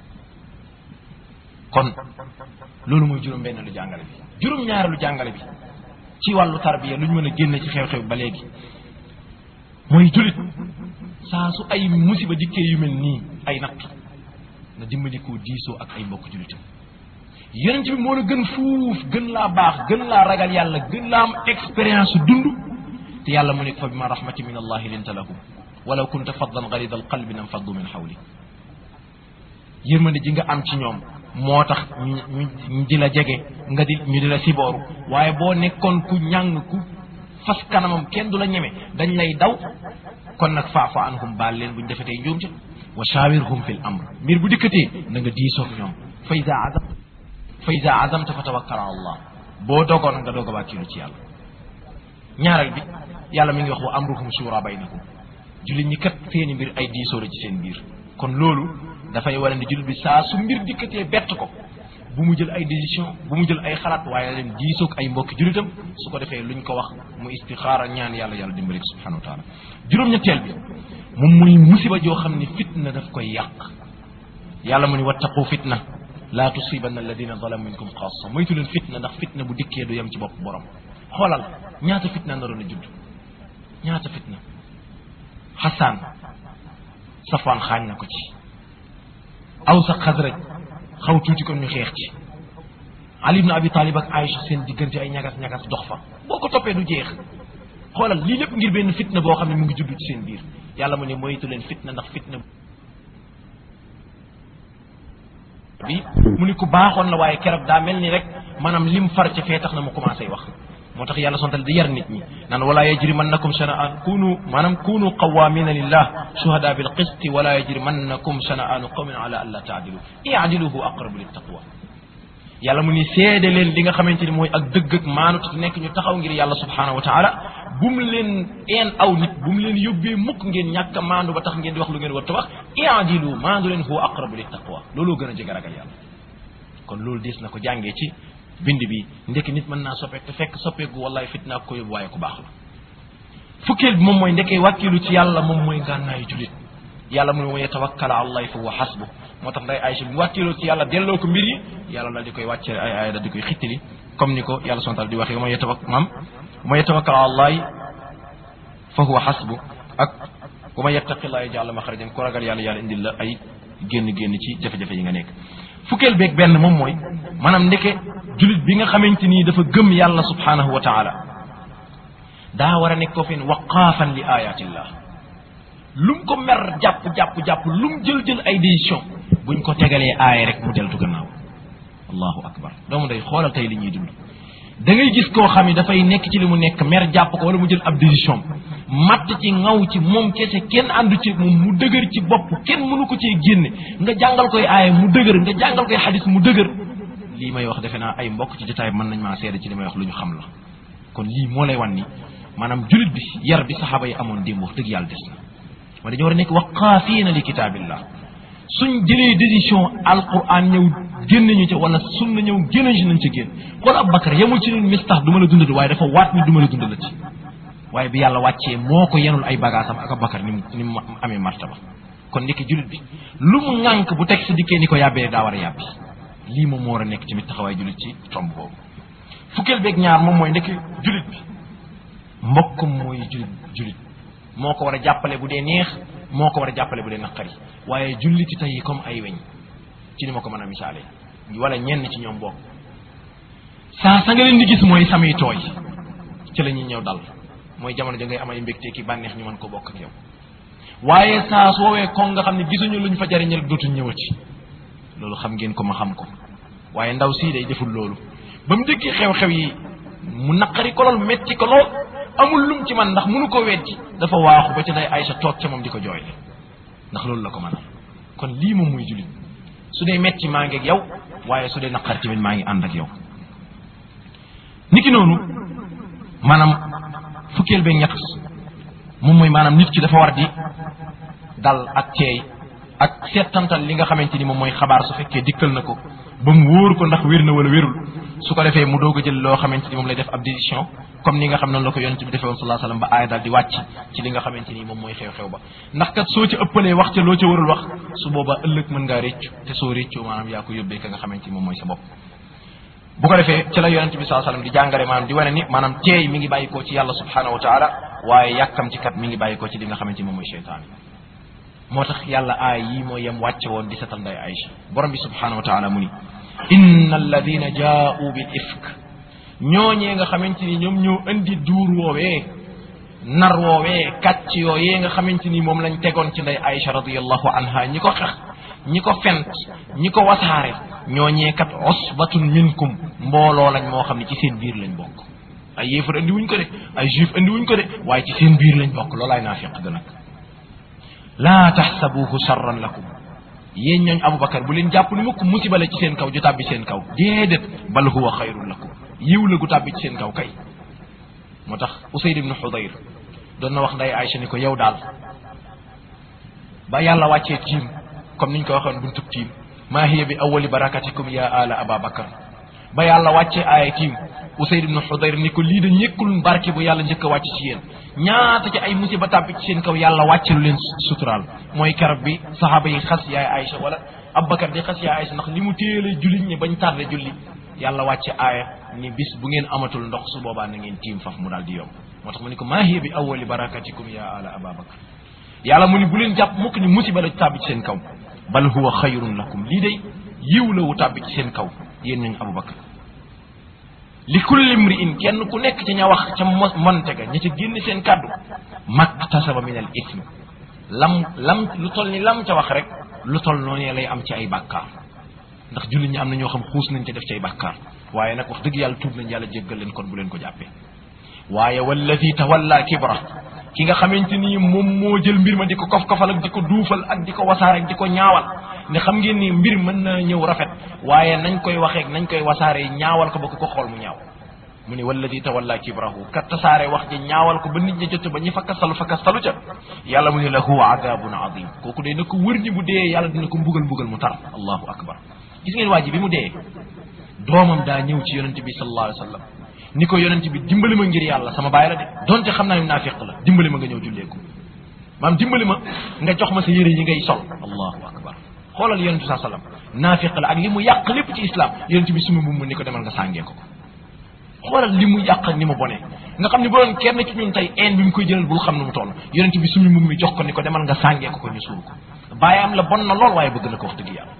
S1: kon loolu mooy juróom benn lu jàngale bi juróom ñaareelu jàngale bi ci wàllu tarbiya lu ñu mën a génne ci xew-xew ba léegi mooy julit saa su ay musiba dikkee yu mel nii ay natt na dimbali koo diisoo ak ay mbokk julitam yonent bi moo la gën fuuf gën laa baax gën laa ragal yàlla gën laa am expérience dund te yàlla mu nekk fa bima rahmati min allahi linta lahum walaw kunta faddan galida alqalbi nam faddu min xawli yërmande ji nga am ci ñoom moo tax ñu ñu di la jege nga di ñu di la sibooru waaye boo nekkoon ku ñàng ku fas kanamam kenn du la ñeme dañ lay daw kon nag faafa anhum baal leen buñ defetee njuum ca wa shawirhum fi l amr mbir bu dikkatee na nga diisoog ñoom fa ida azam fa ida azamta fa tawakkal ala allah boo dogoon nga doog a wàkkilu ci yàlla ñaareel bi yàlla mi ngi wax wa amruhum shura baynakum jullit ñi kat seeni mbir ay diisoo la ci seen biir kon loolu dafay war ne jullit bi saa su mbir dikkatee bett ko bu mu jël ay décision bu mu jël ay xalaat waaye leen diisoog ay mbokki jullitam su ko defee luñ ko wax mu istixaara ñaan yàlla yàlla dimbali subhanahu wa taala juróom-ñetteel bi moom muy musiba joo xam ne fitna daf koy yàq yàlla mu ni wattaqu fitna laa tusibanna alladina zalamu minkum xaasa moytu leen fitna ndax fitna bu dikkee du yem ci bopp borom xoolal ñaata fitna naroon a judd ñaata fitna xasaan safaan xaañ na ko ci aw sa xasraj xaw tuuti kon ñu xeex ci ali ibn abi talib ak aïcha seen diggante ay ñagas ñagas dox fa boo ko toppee du jeex xoolal lii lépp ngir benn fitna boo xam ne mu ngi judd ci seen biir yàlla mu ne moytu leen fitna ndax fitna bi mu ni ku baaxoon la waaye keroog daa mel ni rek maanaam lim far ca fee tax na mu commencé wax moo tax yàlla sontal di yar nit ñi naan wala yajrimannakum shana'an kunu maanaam kunu qawamina lillah shuhada bil qisti wala yajrimannakum shana'anu qawmin ala an la taadilu i'dilu huwa aqrabu lit taqwa yàlla mu ni seede leen li nga xamante ni mooy ak dëgg ak maanut nekk ñu taxaw ngir yàlla subhanahu wa taala bu mu leen een aw nit bu mu leen yóbbee mukk ngeen ñàkk a maandu ba tax ngeen di wax lu ngeen war a wax i'dilu maandu leen huwa aqrabu lit taqwa looloo gën a jege ragal yàlla kon loolu des na ko jàngee ci bind bi ndekki nit mën naa soppeek te fekk soppeeku wallaay fitna ko yóbbu waaye ku baax la fukkeel bi moom mooy ndekkee wàkkilu ci yàlla moom mooy ngànnaayu julit yàlla mu ne wa yatawakkala ala allahi fa huwa hasbu moo tax nday Aysa bi wàkkiloo ci yàlla delloo ko mbir yi yàlla dal di koy wàcce ay ay dal di koy xittali comme ni ko yàlla sontal di waxee wa ma yatawak maam wa ma yatawakkala ala allahi fa huwa hasbu ak wa ma yattaqillaha yaj'al maxrajan ku ragal yàlla yàlla indil la ay génn génn ci jafe-jafe yi nga nekk fukkeel beeg benn moom mooy maanaam ndeke julit bi nga xamante nii dafa gëm yàlla subhanahu wa taala daa war a nekk ko fen waqaafan li ayatillah lum ko mer jàpp jàpp jàpp lum jël jël ay décision buñ ko tegalee aaya rek mu deltu gannaaw allahu akbar doomu day xoolal tey li ñuy dund da ngay gis koo xam ne dafay nekk ci li mu nekk mer jàpp ko wala mu jël ab décision matt ci ngaw ci moom kese kenn àndu ci moom mu dëgër ci bopp kenn mënu ko cee génne nga jàngal koy aaya mu dëgër nga jàngal koy xadis mu dëgër lii may wax defe naa ay mbokk ci jotaay mën nañ maa seede ci li may wax lu ñu xam la kon lii moo lay wan ni maanaam julit bi yar bi saxaaba yi amoon démb wax dëgg yàlla des na ma dañoo war a nekk waqaafiina li kitaabillah suñ jëlee décision alquran ñëw génn ñu ca wala sunna ñëw génn ci nañ ca génn xool Abubakar yemul ci ñun mistax du ma la dundal waaye dafa waat ni du ma la dundal ci waaye bi yàlla wàccee moo ko yenul ay bagaasam ak Abubakar ni mu ni mu amee martaba kon ndekki julit bi lu mu ŋànk bu teg si dikkee ni ko yàbbee daa war a yàbbi lii moom moo war a nekk tamit taxawaay julit ci tomb boobu fukkeel beeg ñaar moom mooy ndekki julit bi mbokkam mooy julit julit moo ko war a jàppale bu dee neex moo ko war a jàppale bu dee naqari waaye julliti tey comme ay weñ ci ni ma ko mën a misaale wala ñenn ci ñoom bokk saa sa nga leen di gis mooy samay tooy ci la ñuy ñëw dal mooy jamono ja ngay am ay mbégte ki bànneex ñu mën ko bokk ak yow waaye saa su woowee kon nga xam ne gisuñu luñ fa jariñal dootuñ ñëwati loolu xam ngeen ko ma xam ko waaye ndaw sii day deful loolu ba mu dëkkee xew-xew yi mu naqari ko lool metti ko lool amul lum ci man ndax mënu ko weddi dafa waaxu ba ca day Aysa toog ca moom di ko jooyle ndax loolu la ko mënal kon lii moom muy jullit su dee metti maa ngi ak yow waaye su dee naqar tamit maa ngi ànd ak yow niki noonu maanaam fukkeel beeg ñett moom mooy maanaam nit ki dafa war di dal ak teey ak seetantal li nga xamante ni moom mooy xabaar su fekkee dikkal na ko ba mu wóor ko ndax wér na wala wérul su ko defee mu doog a jël loo xamante ni moom lay def ab décision comme ni nga xam noonu la ko yonent bi defee woon sallallahu alayhi wasallam ba aaya daal di wàcc ci li nga xamante ni moom mooy xew-xew ba ndax kat soo ci ëppalee wax ca loo ca warul wax su boobaa ëllëg mën ngaa réccu te soo réccoo maanaam yaa ko yóbbee ka nga xamante ni moom mooy sa bopp bu ko defee ci la yonent bi sallallahu alayhi wasallam di jàngale maanaam di wane ni maanaam teey mi ngi bàyyikoo ci yàlla subhanahu wa taala waaye yàkkam ci kat mi ngi bàyyikoo ci li nga xamante ni moom mooy cheytaan moo tax yàlla aay yi mooy yem wàcce woon di setal nday Aïcha borom bi subhanahu wa taala mu ni inna alladina jaa'u bil ifk ñooñee nga xamante ni ñoom ñoo indi duur woowee nar woowee kàcc yooyee nga xamante ni moom lañ tegoon ci nday Aïcha radiyallahu anha ñi ko xex ñi ko fent ñi ko wasaare ñooñee kat usbatun minkum mbooloo lañ moo xam ne ci seen biir lañ bokk ay yéefar andi wuñ ko de ay juif andi wuñ ko de waaye ci seen biir lañ bokk loolaay naafiq ga nag laa taxsabuhu charran lakum yéen ñooñ aboubacar bu leen jàpp ni mukk musiba la ci seen kaw ju tàbbi seen kaw déedéet bal huwa xayrun lakum yiw la gu tàbbi ci seen kaw kay moo tax usayd ibnu xudayr doon na wax nday Aïcha ni ko yow daal ba yàlla wàccee tiim comme niñ ko waxoon buntub tiim maa hiya bi awali barakatikum ya ala ababakar ba yàlla wàccee aaya tiim usayd ibnu xudayr ni ko lii da ñëkkul barke bu yàlla njëkk a wàcc ci yéen ñaata ci ay musiba tàbbi ci seen kaw yàlla wàcce lu leen suturaal mooy karab bi saxaaba yi xas yaay Aïcha wala Abubakar di xas yaay Aïcha ndax li mu téelee julli ñi bañ tardé julli yàlla wàcce aaya ni bis bu ngeen amatul ndox su boobaa na ngeen tiim faf mu daal di yomb moo tax mu ni ko maa hiya bi awali barakatikum ya ala ababakar yàlla mu ni bu leen jàpp mukk ni musiba la tàbbi ci seen kaw bal huwa xayrun lakum lii day yiw la wu tàbbi ci seen kaw yéen nañ Abubakar li kulli mri'in kenn ku nekk ca ña wax ca monte ga ña ca génn seen kàddu maktasaba min al ism lam lam lu toll ni lam ca wax rek lu toll noonu lay am ci ay bàkkaar ndax jullit ñi am na ñoo xam xuus nañ ca def ci ay bàkkaar waaye nag wax dëgg yàlla tuub nañ yàlla jéggal leen kon bu leen ko jàppee waaye walladi tawalla kibra ki nga xamante ni moom moo jël mbir ma di ko kof-kofal ak di ko duufal ak di ko wasaare ak di ko ñaawal ne xam ngeen ni mbir mën na ñëw rafet waaye nañ koy waxee nañ koy wasaare ñaawal ko ba ku ko xool mu ñaaw mu ni walladi tawalla kibrahu kat tasaare wax ji ñaawal ko ba nit ñi jot ba ñi fakkastalu fakkastalu ca yàlla mu ne lahu adabun azim kooku day na ko wër ñi bu dee yàlla dina ko mbugal mbugal mu tar allahu akbar gis ngeen waa ji bi mu dee doomam daa ñëw ci yonente bi sallallahu alayhi wa sallam ni ko yonente bi dimbali ma ngir yàlla sama baay la de donte xam naa ne naafiq la dimbali ma nga ñëw jullee ko maam dimbali ma nga jox ma sa yére yi ngay sol allahu akbar xoolal yonente bi saa sallam naafiq la ak li mu yàq lépp ci islam yonente bi suma mu ni ko demal nga sàngee ko ko xoolal li mu yàq ak ni mu bonee nga xam ne bu doon kenn ci ñun tey een bi mu koy jëlal bul xam ne mu toll yonente bi sumi mum mi jox ko ni ko demal nga sàngee ko ko ñu suul ko bàyyi am la bon na lool waaye bëgg na ko wax dëgg yàlla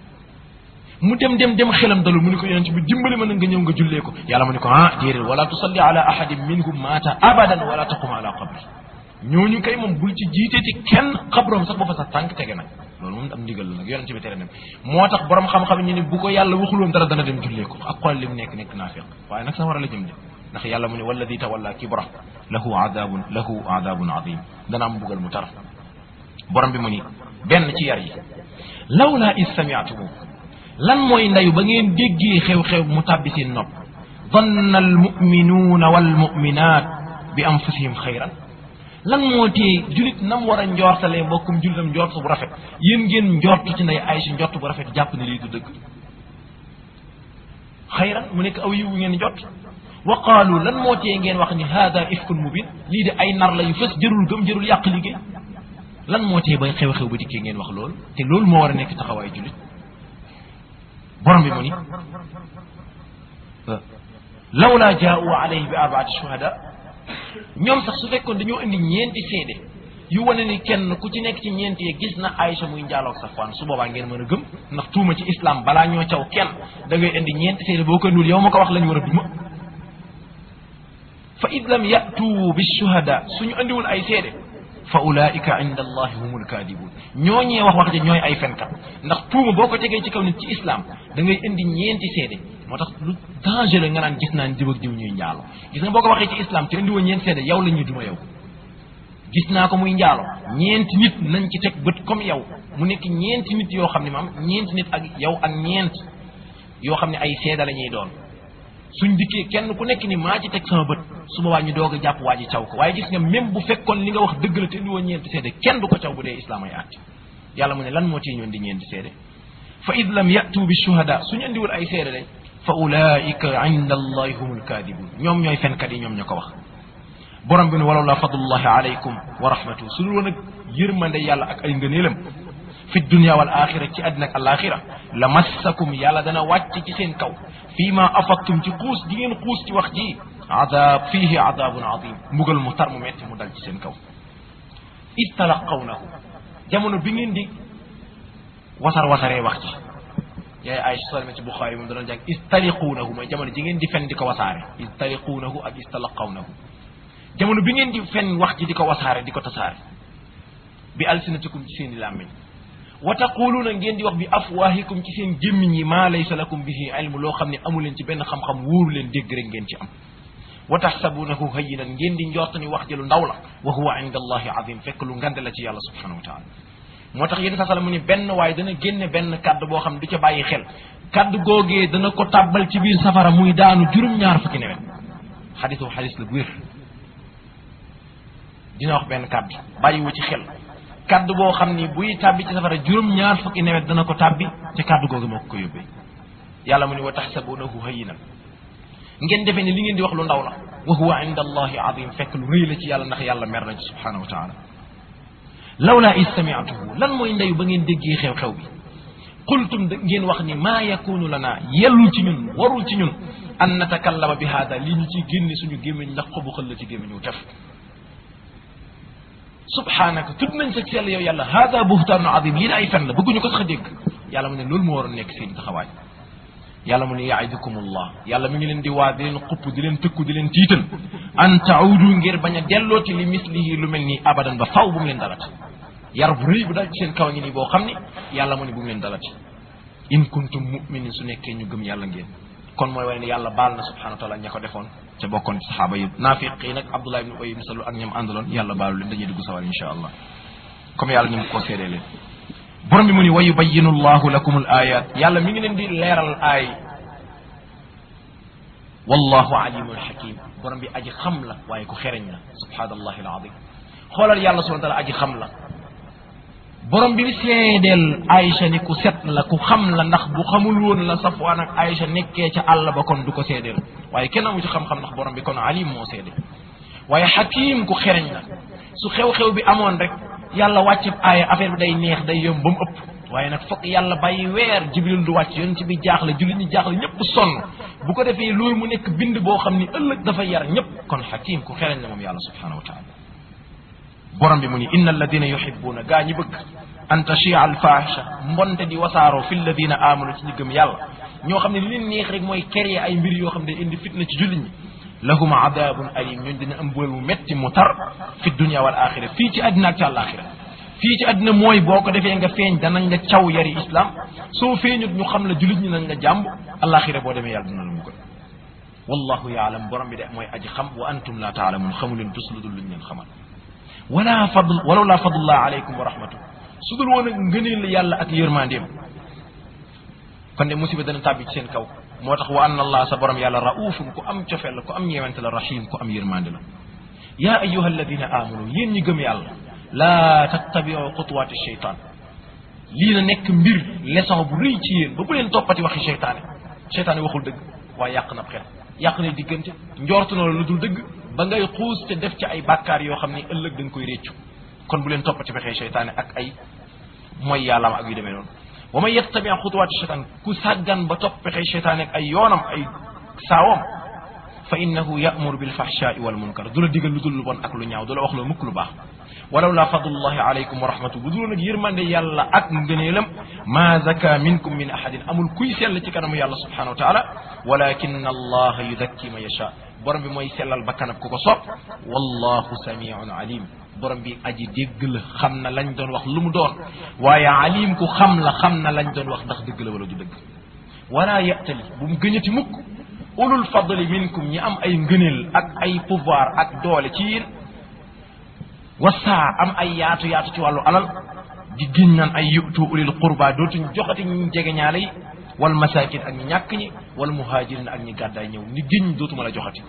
S1: mu dem dem dem xelam dalul mu ni ko yonente bi dimbali ma na nga ñëw nga jullee ko yàlla mu ni ko ah déedéet wala tusalli ala ahadin minhum maata abadan wala taqum ala qabri ñooñu kay moom bul ci jiiteeti kenn xabroom sax ba fa sax tànk tege nag loolu moom am ndigal la nag yonente bi tere na moo tax borom xam-xam ñu ne bu ko yàlla waxuloon dara dana dem jullee ko ak xool li mu nekk nekk naafiq waaye nag sax war a la jëm de ndax yàlla mu ne walladi tawalla kibra lahu adabun lahu adabun azim dana am bugal mu tar borom bi mu ni benn ci yar yi lawla is samiatumu lan mooy ndayu ba ngeen déggee xew-xew mu tàbbi seen nopp danna almuminuuna walmuminat bi anfusihim xayran lan moo tee julit nam war a njortalee mbokkum julitam njort bu rafet yéen ngeen njort ci nday Aysa njort bu rafet jàpp ne lii du dëgg xayran mu nekk aw yiwu ngeen jot wa qaalu lan moo tee ngeen wax ni hada ifkun mubin lii de ay nar la yu fës jërul gëm jërul yàq liggéey lan moo tee ba xew-xew ba dikkee ngeen wax loolu te loolu moo war a nekk taxawaay julit borom bi mu ni lawla jaa'u alayhi bi arbaati shuhada ñoom sax su fekkoon dañoo indi ñeenti seede yu wane ni kenn ku ci nekk ci ñeenti yi gis na Aïcha muy njaaloog Safwaan su boobaa ngeen mën a gëm ndax tuuma ci islam balaa ñoo caw kenn da ngay indi ñeenti seede boo ko ndul yow ma ko wax lañu war a duma fa id lam yatu bi shuhada suñu andiwul ay seede fa ulaika inda allahi humul kadibun ñooñee wax wax ja ñooy ay fenkat ndax tuuma boo ko tegee ci kaw nit ci islam da ngay indi ñeenti seede moo tax lu dangereux nga naan gis naa diw ak diw ñuy njaalo gis nga boo ko waxee ci islam te indiwoo ñeenti seede yow la ñuy duma yow gis naa ko muy njaalo ñeenti nit nañ ci teg bët comme yow mu nekk ñeenti nit yoo xam ne maam ñeenti nit ak yow ak ñeent yoo xam ne ay seeda la ñuy doon suñ dikkee kenn ku nekk ni maa ci teg sama bët su boobaa ñu doog a jàpp waa ji caw ko waaye gis nga même bu fekkoon li nga wax dëgg la te indi woon ñeenti seede kenn du ko caw bu dee islaam ay àtte yàlla mu ne lan moo ciy ñoon di ñeenti seede fa id lam yatu bi shuhada suñu indiwul ay seede day fa ulaika inda allahi humul kadibun ñoom ñooy fenkat yi ñoom ñoo ko wax borom bi ne walaw la fadlullahi alaykum wa rahmatuhu su dul woon ak yërmande yàlla ak ay ngëneelam fi dunia wal axira ci àddina ak alaxira la massakum yàlla dana wàcc ci seen kaw fii ma afattum ci xuus di ngeen xuus ci wax ji adab fiihi adabun adim mbugal mu tar mu metti mu dal ci seen kaw id talaqawnahu jamono bi ngeen di wasar wasaree wax ji yaay ay solme ci buxaari moom dana jàng istaliquunahu mooy jamono ji ngeen di fen di ko wasaare istaliquunahu ak istalaqawnahu jamono bi ngeen di fen wax ji di ko wasaare di ko tasaare bi alsinatikum ci seen i làmmiñ wa taquluuna ngeen di wax bi afwaahikum ci seen gémmiñ yi maa laysa lakum bihi ilmu loo xam ne amu leen ci benn xam-xam wóoru leen dégg rek ngeen ci am wa taxsabunahu hayyinan ngeen di njort ni wax ji lu ndaw la wa huwa inda allahi azim fekk lu ngande la ci yàlla subhanahu wa taala moo tax yéen sasala mu ni benn waaye dana génne benn kaddu boo xam ne du ca bàyyi xel kaddu googee dana ko tàbbal ci biir safara muy daanu juróom-ñaar fukki nawet xadis boobu xadis la bu wér dina wax benn kaddu bàyyiwu ci xel kaddu boo xam ni buy tàbbi ci safara juróom-ñaar fukki nawet dana ko tàbbi te kaddu googu moo ko ko yóbbee yàlla mu ni wa taxsabunahu hayyinan ngeen defee ne li ngeen di wax lu ndaw la wa huwa inda allahi azim fekk lu rëy la ci yàlla ndax yàlla mer na ci subhanahu wa taala lawla is samiatuhu lan mooy ndeyu ba ngeen déggee xew-xew bi qultum da ngeen wax ni maa yakunu lana yellul ci ñun warul ci ñun an natakallama bi hada lii ñu ciy génne suñu gémmiñ ndax xobu xël la ci gémmiñ wu tef subhanaka tudd nañ sa sell yow yàlla hada buhtaanu azim lii ay fen la bëgguñu ko sax a dégg yàlla mu ne loolu moo waroon nekk seen taxawaay yàlla mu ne yaidukumullah yàlla mi ngi leen di waa di leen xupp di leen tëkku di leen tiital an taudu ngir bañ a dellooti li mislihi lu mel nii abadan ba faw bu mu leen dalati yar bu rëy bu dal ci seen kaw ngi nii boo xam ni yàlla mu ne bu mu leen dalati in kuntum muminin su nekkee ñu gëm yàlla ngeen kon mooy wane ne yàlla baal na subhanahu wa taala ña ko defoon ca bokkoon ci saxaaba yi naafiq yi nag abdullah ibn ubay ibn salul ak ñoom àndaloon yàlla baalu leen dañuy dugg sawar insha allah comme yàlla ni mu ko seedee leen borom bi mu ni wa yubayinu llahu lakum al ayat yàlla mi ngi leen di leeral aay wallahu alimun hakim borom bi aji xam la waaye ku xereñ la subhanallahi alazim xoolal yàlla subhanahu wa taala aji xam la borom bi seedeel Aïcha ni ku set la ku xam la ndax bu xamul woon la Safwaan ak Aïcha nekkee ca àll ba kon du ko seedeel waaye kenn amu ci xam-xam ndax borom bi kon alim moo seede waaye hakim ku xereñ la su xew-xew bi amoon rek yàlla wàcce aaya affaire bi day neex day yomb ba mu ëpp waaye nag foog yàlla bàyyi weer jibril du wàcc yoon ci bi jaaxle jullit ñi jaaxle ñëpp sonn bu ko defee loolu mu nekk bind boo xam ni ëllëg dafa yar ñëpp kon hakim ku xereñ la moom yàlla subhanahu wa taala borom bi mu ni inna alladina yuhibbuna gaa ñi bëgg an tachia alfahisha mbonte di wasaaroo fi alladina amanu ci ñi gëm yàlla ñoo xam ne li leen neex rek mooy créer ay mbir yoo xam ne indi fitna ci jullit ñi lahum adabun alim ñooñu dina am mbugal mu metti mu tar fi dunia wal axira fii ci àddina ak ci àllaaxira fii ci àddina mooy boo ko defee nga feeñ danañ la caw yari islam soo feeñut ñu xam la jullit ñi nañ la jàmb àllaaxira boo demee yàlla dina la mbugal wallahu yaalam borom bi de mooy aji xam wa antum la taalamun xamu leen tus lu dul luñ leen xamal wala fadl walaw la fadlullah alaykum wa rahmatu su dul woon ak ngëneel yàlla ak yërmandeem kon de musiba dana tàbbi ci seen kaw moo tax wa anna allah sa borom yàlla raufun ku am cofeel la ku am ñeewante la rahim ku am yërmande la yaa ayuha alladina amanu yéen ñi gëm yàlla laa tattabiu xutuwaati cheytaan lii na nekk mbir leçon bu rëy ci yéen ba bu leen toppati waxi cheytaane cheytaane waxul dëgg waaye yàq na xel yàq na diggante njortu na la lu dul dëgg ba ngay xuus te def ci ay bàkkaar yoo xam ni ëllëg da nga koy réccu kon bu leen toppati fexee cheytaane ak ay mooy yàllaam ak yu demee noonu wa man yattabi xutuwaati cheytaan ku sàggan ba topp fexee cheytaane ak ay yoonam ay saawam fa innahu yamuru bilfahshaai wal munkar du la digal lu dul lu bon ak lu ñaaw du la wax loo mukk lu baax walaw la fadlullahi alaykum wa rahmatu bu dul nag yërmande yàlla ak ngëneelam ma zaka minkum min ahadin amul kuy sell ci kanamu yàlla subhanahu wa taala walakin allaha yuzakki man yasha borom bi mooy sellal ba kanam ku ko sopp wallahu samiun alim borom bi aji dégg la xam na lañ doon wax lu mu doon waaye alim ku xam la xam na lañ doon wax ndax dëgg la wala du dëgg wala yatali bu mu gëñati mukk ulul fadli minkum ñi am ay ngëneel ak ay pouvoir ak doole ci yéen wasaa am ay yaatu yaatu ci wàllu alal di giñ naan ay yutu ulil qurba dootuñ joxati ñi jege ñaale yi wal masakin ak ñi ñàkk ñi wal muhajirin ak ñi gàddaay ñëw ni giñ dootuma la joxati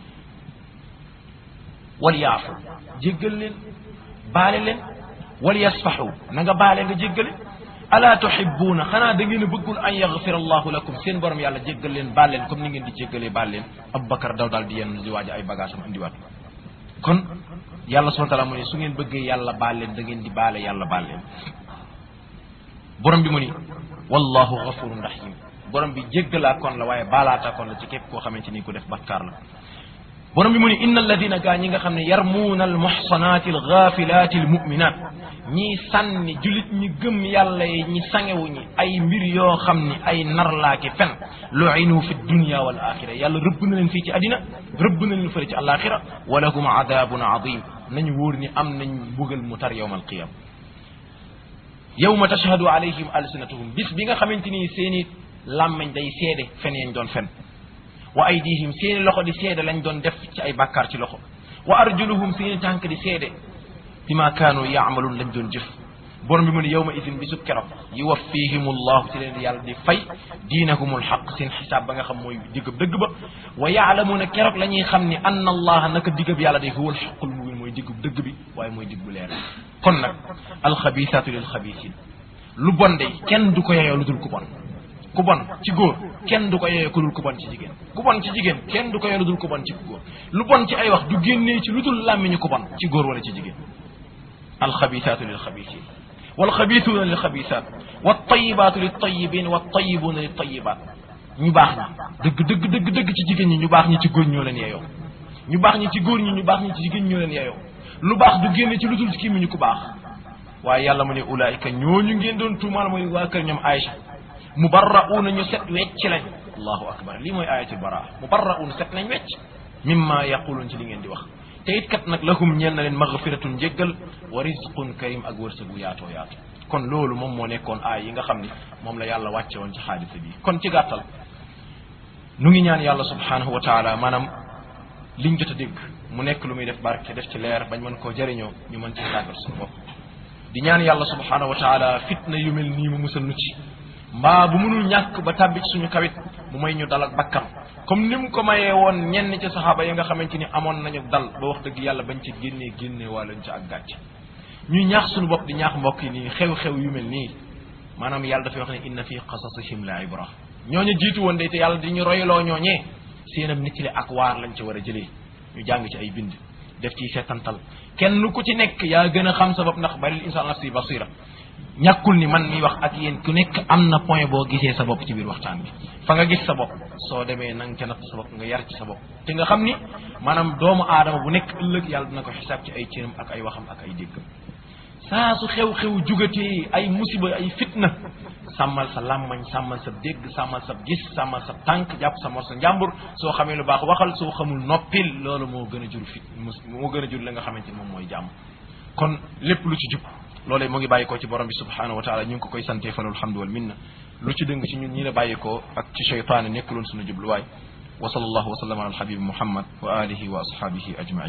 S1: wal yaafu jéggal leen baale leen wal yasfaxu na nga baale nga jéggale ala tuhibuuna xanaa da ngeen a bëggul an yaxfira allahu lakum seen borom yàlla jéggal leen baal leen comme ni ngeen di jéggalee baal leen aboubacar daw daal di yenn di waaja ay bagage am indiwaat kon yàlla subhana taala mu ne su ngeen bëggee yàlla baal leen da ngeen di baale yàlla baal leen borom bi mu ni wallahu gafurun rahim borom bi jéggalaa kon la waaye baalaata kon la ci képp koo xamante ni ko def bakkaar la borom bi mu ni inna alladina gaa ñi nga xam ne yarmuuna almuxsanaati algafilaati almuminat ñii sànni julit ñi gëm yàlla yi ñi sangewu ñi ay mbir yoo xam ni ay narlaaki fen luinu fi dunia wal axira yàlla rëbb na leen fii ci àddina rëbb na leen fële ci alaxira wa lahum adabun adim nañu wóor ni am nañ mbugal mu tar yowma alqiyama yowma tashhadu alayhim alsinatuhum bis bi nga xamante ni seeni làmmeñ day seede fen yañ doon fen wa aydihim seeni loxo di seede lañ doon def ci ay bàkkaar ci loxo wa arjuluhum seeni tànk di seede bima kaanu yaamaluun lañ doon jëf borom bi mu ne yawma idin bisub keroog yuwaffihim allahu ci leen di yàlla di fay diinahum alxaq seen xisaab ba nga xam mooy diggab dëgg ba wa yaalamuuna keroog la ñuy xam ni anna allaha naka diggab yàlla day huwa alxaqul mubin mooy diggub dëgg bi waaye mooy digg bu leer kon nag alxabisaatu lil xabisin lu bon de kenn du ko yeyoo lu dul ku bon ku bon ci góor kenn du ko yeyoo ku dul ku bon ci jigéen ku bon ci jigéen kenn du ko yeyoo lu dul ku bon ci góor lu bon ci ay wax du génnee ci lu dul làmmiñu ku bon ci góor wala ci jigéen alxabisaatu lil xabisin walxabisuuna lil xabisaat waltayibaatu lil tayibin waltayibuuna lil tayibaat ñu baax ñi dëgg dëgg dëgg dëgg ci jigéen ñi ñu baax ñi ci góor ñoo leen yeyoo ñu baax ñi ci góor ñi ñu baax ñi ci jigéen ñoo leen yeyoo lu baax du génne ci lu dul ci kii mi ñu ko baax waaye yàlla mu ne ulaayika ñooñu ngeen doon tuumaal mooy waa kër ñoom Aïcha mubarra'uuna ñu set wecc lañ allahu akbar lii mooy ayatul baraa mubarra'uuna set nañ wecc mimma yaquluun ci li ngeen di wax te it kat nag lahum ñeel na leen magfiratun njéggal wa rizqun karim ak wërsëgu yaatoo yaatu kon loolu moom moo nekkoon aay yi nga xam ni moom la yàlla wàcce woon ci xaadisa bi kon ci gàttal nu ngi ñaan yàlla subhanahu wa taala maanaam liñ jot a dégg mu nekk lu muy def barke def ci leer bañ mën koo jëriñoo ñu mën ci tàggal suñu bopp di ñaan yàlla subhanahu wa taala fitna yu mel nii mu musal nu ci mbaa bu mënul ñàkk ba tàbbi ci suñu kawit mu may ñu dal ak bakkam comme ni mu ko mayee woon ñenn ci saxaaba yi nga xamante ni amoon nañu dal ba wax dëgg yàlla bañ ci génnee génnee wàlluñ ci ak gàcc ñuy ñaax suñu bopp di ñaax mbokk yi nii xew-xew yu mel nii maanaam yàlla dafay wax ne inna fi qasasihim la ibra ñooñu jiitu woon de te yàlla di ñu royloo ñooñee seenam nit li ak waar lañ ci war a jëlee ñu jàng ci ay bind def ci seetantal kenn ku ci nekk yaa gën a xam sa bopp ndax baril insan nafsi basira ñàkkul ni man mi wax ak yéen ku nekk am na point boo gisee sa bopp ci biir waxtaan bi fa nga gis sa bopp soo demee na nga ca natt sa bopp nga yar ci sa bopp te nga xam ni maanaam doomu aadama bu nekk ëllëg yàlla dina ko xisaab ci ay cëram ak ay waxam ak ay déggam saa su xew-xew jugatee ay musiba ay fitna sàmmal sa làmmañ sàmmal sa dégg sàmmal sa gis sàmmal sa tànk jàpp sa mor sa njàmbur soo xamee lu baax waxal soo xamul noppil loolu moo gën a jur fit moo gën a jur la nga xamante ni moom mooy jàmm kon lépp lu ci jub loolee mu ngi bàyyi ko ci borom bi subhanahu wa taala ñu ngi ko koy santee falul hamdu wal minna lu ci dëng ci ñun ñi la bàyyi ko ak ci cheytaane nekkuloon suñu jubluwaay wa sallallahu wa sallam ala alhabibi muhammad wa alihi wa ashabihi ajmain